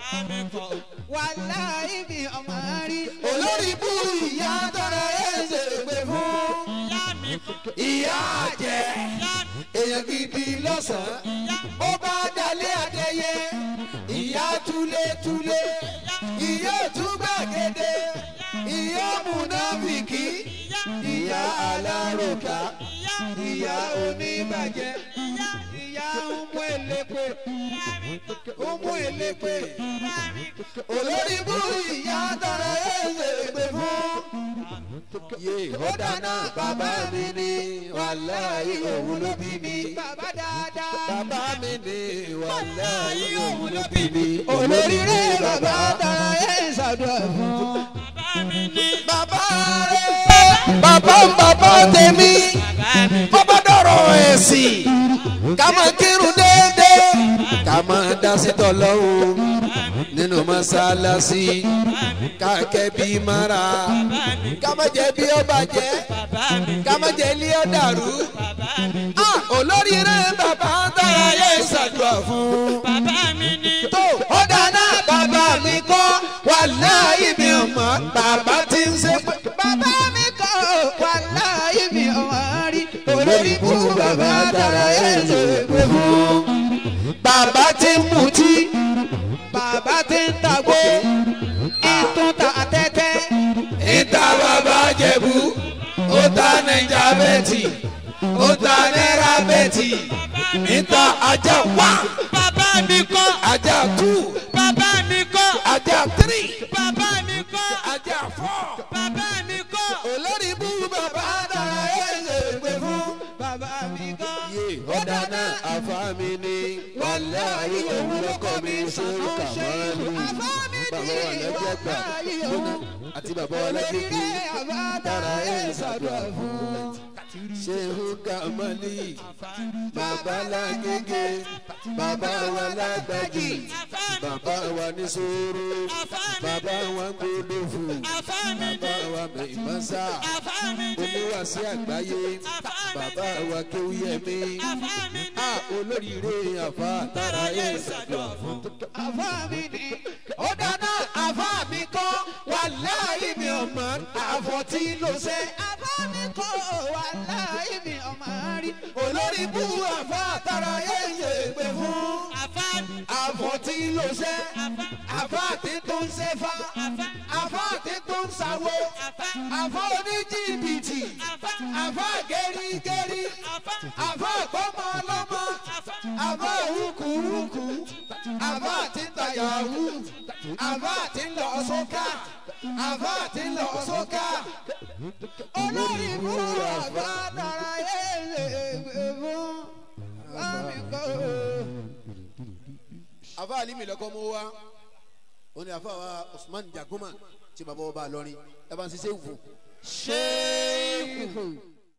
Wàláyé mi ò mọ̀ rí. olórí bú ìyá tara ẹ̀ ṣègbè fún. ìyá jẹ èèyàn gidi lọ́sàn-án ó bá dalẹ̀ adẹ́yẹ ìyá túlétúlé ìyá òtúgbàgede ìyá múnáfìkì ìyá alárùkà ìyá oníbàjẹ́ Ìyá ọmọ elépe. ọmọ elépe olórí bú ìyá tara ẹ̀ ṣègbè fún. yé ọ̀dà náà bàbá mi ní wàláyé òun ló bí mi. bàbá dáadáa. bàbá mi ní wàláyé òun ló bí mi. olóríire bàbá dára ẹ̀ ń ṣàdúrà fún. bàbá rẹ̀ bàbá bàbá tèmi bàbá dọ̀rọ̀ ẹ̀sìn ká máa kírun déédéé ká máa dá sí tọ́lọ́hún nínú mọ́sálásí ká kẹ́ bí mara ká má jẹ́ bí ó bàjẹ́ ká má jẹ́ ilé ó dàrú Ah, olóríire bàbá dára yẹ ṣàdúrà fún tó ó dáná bàbá mi kọ́ wàláhì mi ò mọ̀ bàbá tí ń ṣe pé bàbá mi kọ́ wà láàyè mi ọ̀wọ́n rí. olórí kú bàbá dára ẹ̀ ń ṣe pé fún. bàbá tí ń mutí bàbá ti ń tàgbó. ìtún ta tẹ́tẹ́. ìta bàbá jẹ̀bú ó ta nàìjà bẹ́ẹ̀tì ó ta náírà bẹ́ẹ̀tì ìta ajá wá bàbá mi kọ́ ajá tù bàbá mi kọ́ ajá tírì bàbá mi kọ́ ajá fọ́ bàbá mi kọ́ olórí bú bàbá dára ẹ̀ ṣe pé fún. bàbá mi kọ́. yé ọ̀dà náà àfa mi ni wàláyé òun lọ́kọ̀ mi sórí kàmáàlú bàbá wa lọ́jọ́ gbà lónà àti bàbá wa lọ́jọ́ gbé dára ẹ̀ ṣàdúrà fún. ṣéhùn kàmáàlì bàbá lágége bàbá wa lágbàjì bàbá wa ní sóró bàbá wa gbódòfò bàbá wa mẹ́ìmọ́sá oníwàsí àgbáyé bàbá wa kéwúyẹmí a olóríire àfa tara ẹ ṣàdúrà fún. àfa mi ni. ó dáná àfa mi kọ́ wàláhì mi ò mọ̀ àfọ̀ tí ló ṣe. àfa mi kọ́ wà láàyè mi ọ̀wọ́n rí. olórí bú àfa tara ẹ ṣe pé fún. àfọ̀ tí ló ṣe. àfa tí tó ń ṣe fa. àfa tí tó ń ṣàwo. àfa oníjìbìtì. àfa gẹ́rígẹ́rí. àfa gbọ́mọ ọlọ́mọ. àfa wúkúwúkú. àfa tí ń tàyàwó. àfa tí ń lọ sókà. àfa tí ń lọ sókà. olórí fún bàbá dára ẹ̀ ń ṣe pé fún. bàbá mi kọ́. àfa alimi lọkọ mọ wa ó ní àfa wa usman jagoma tí bàbá wa bá lọrin ẹ bá ń ṣiṣẹ́ wò. ṣéèkù.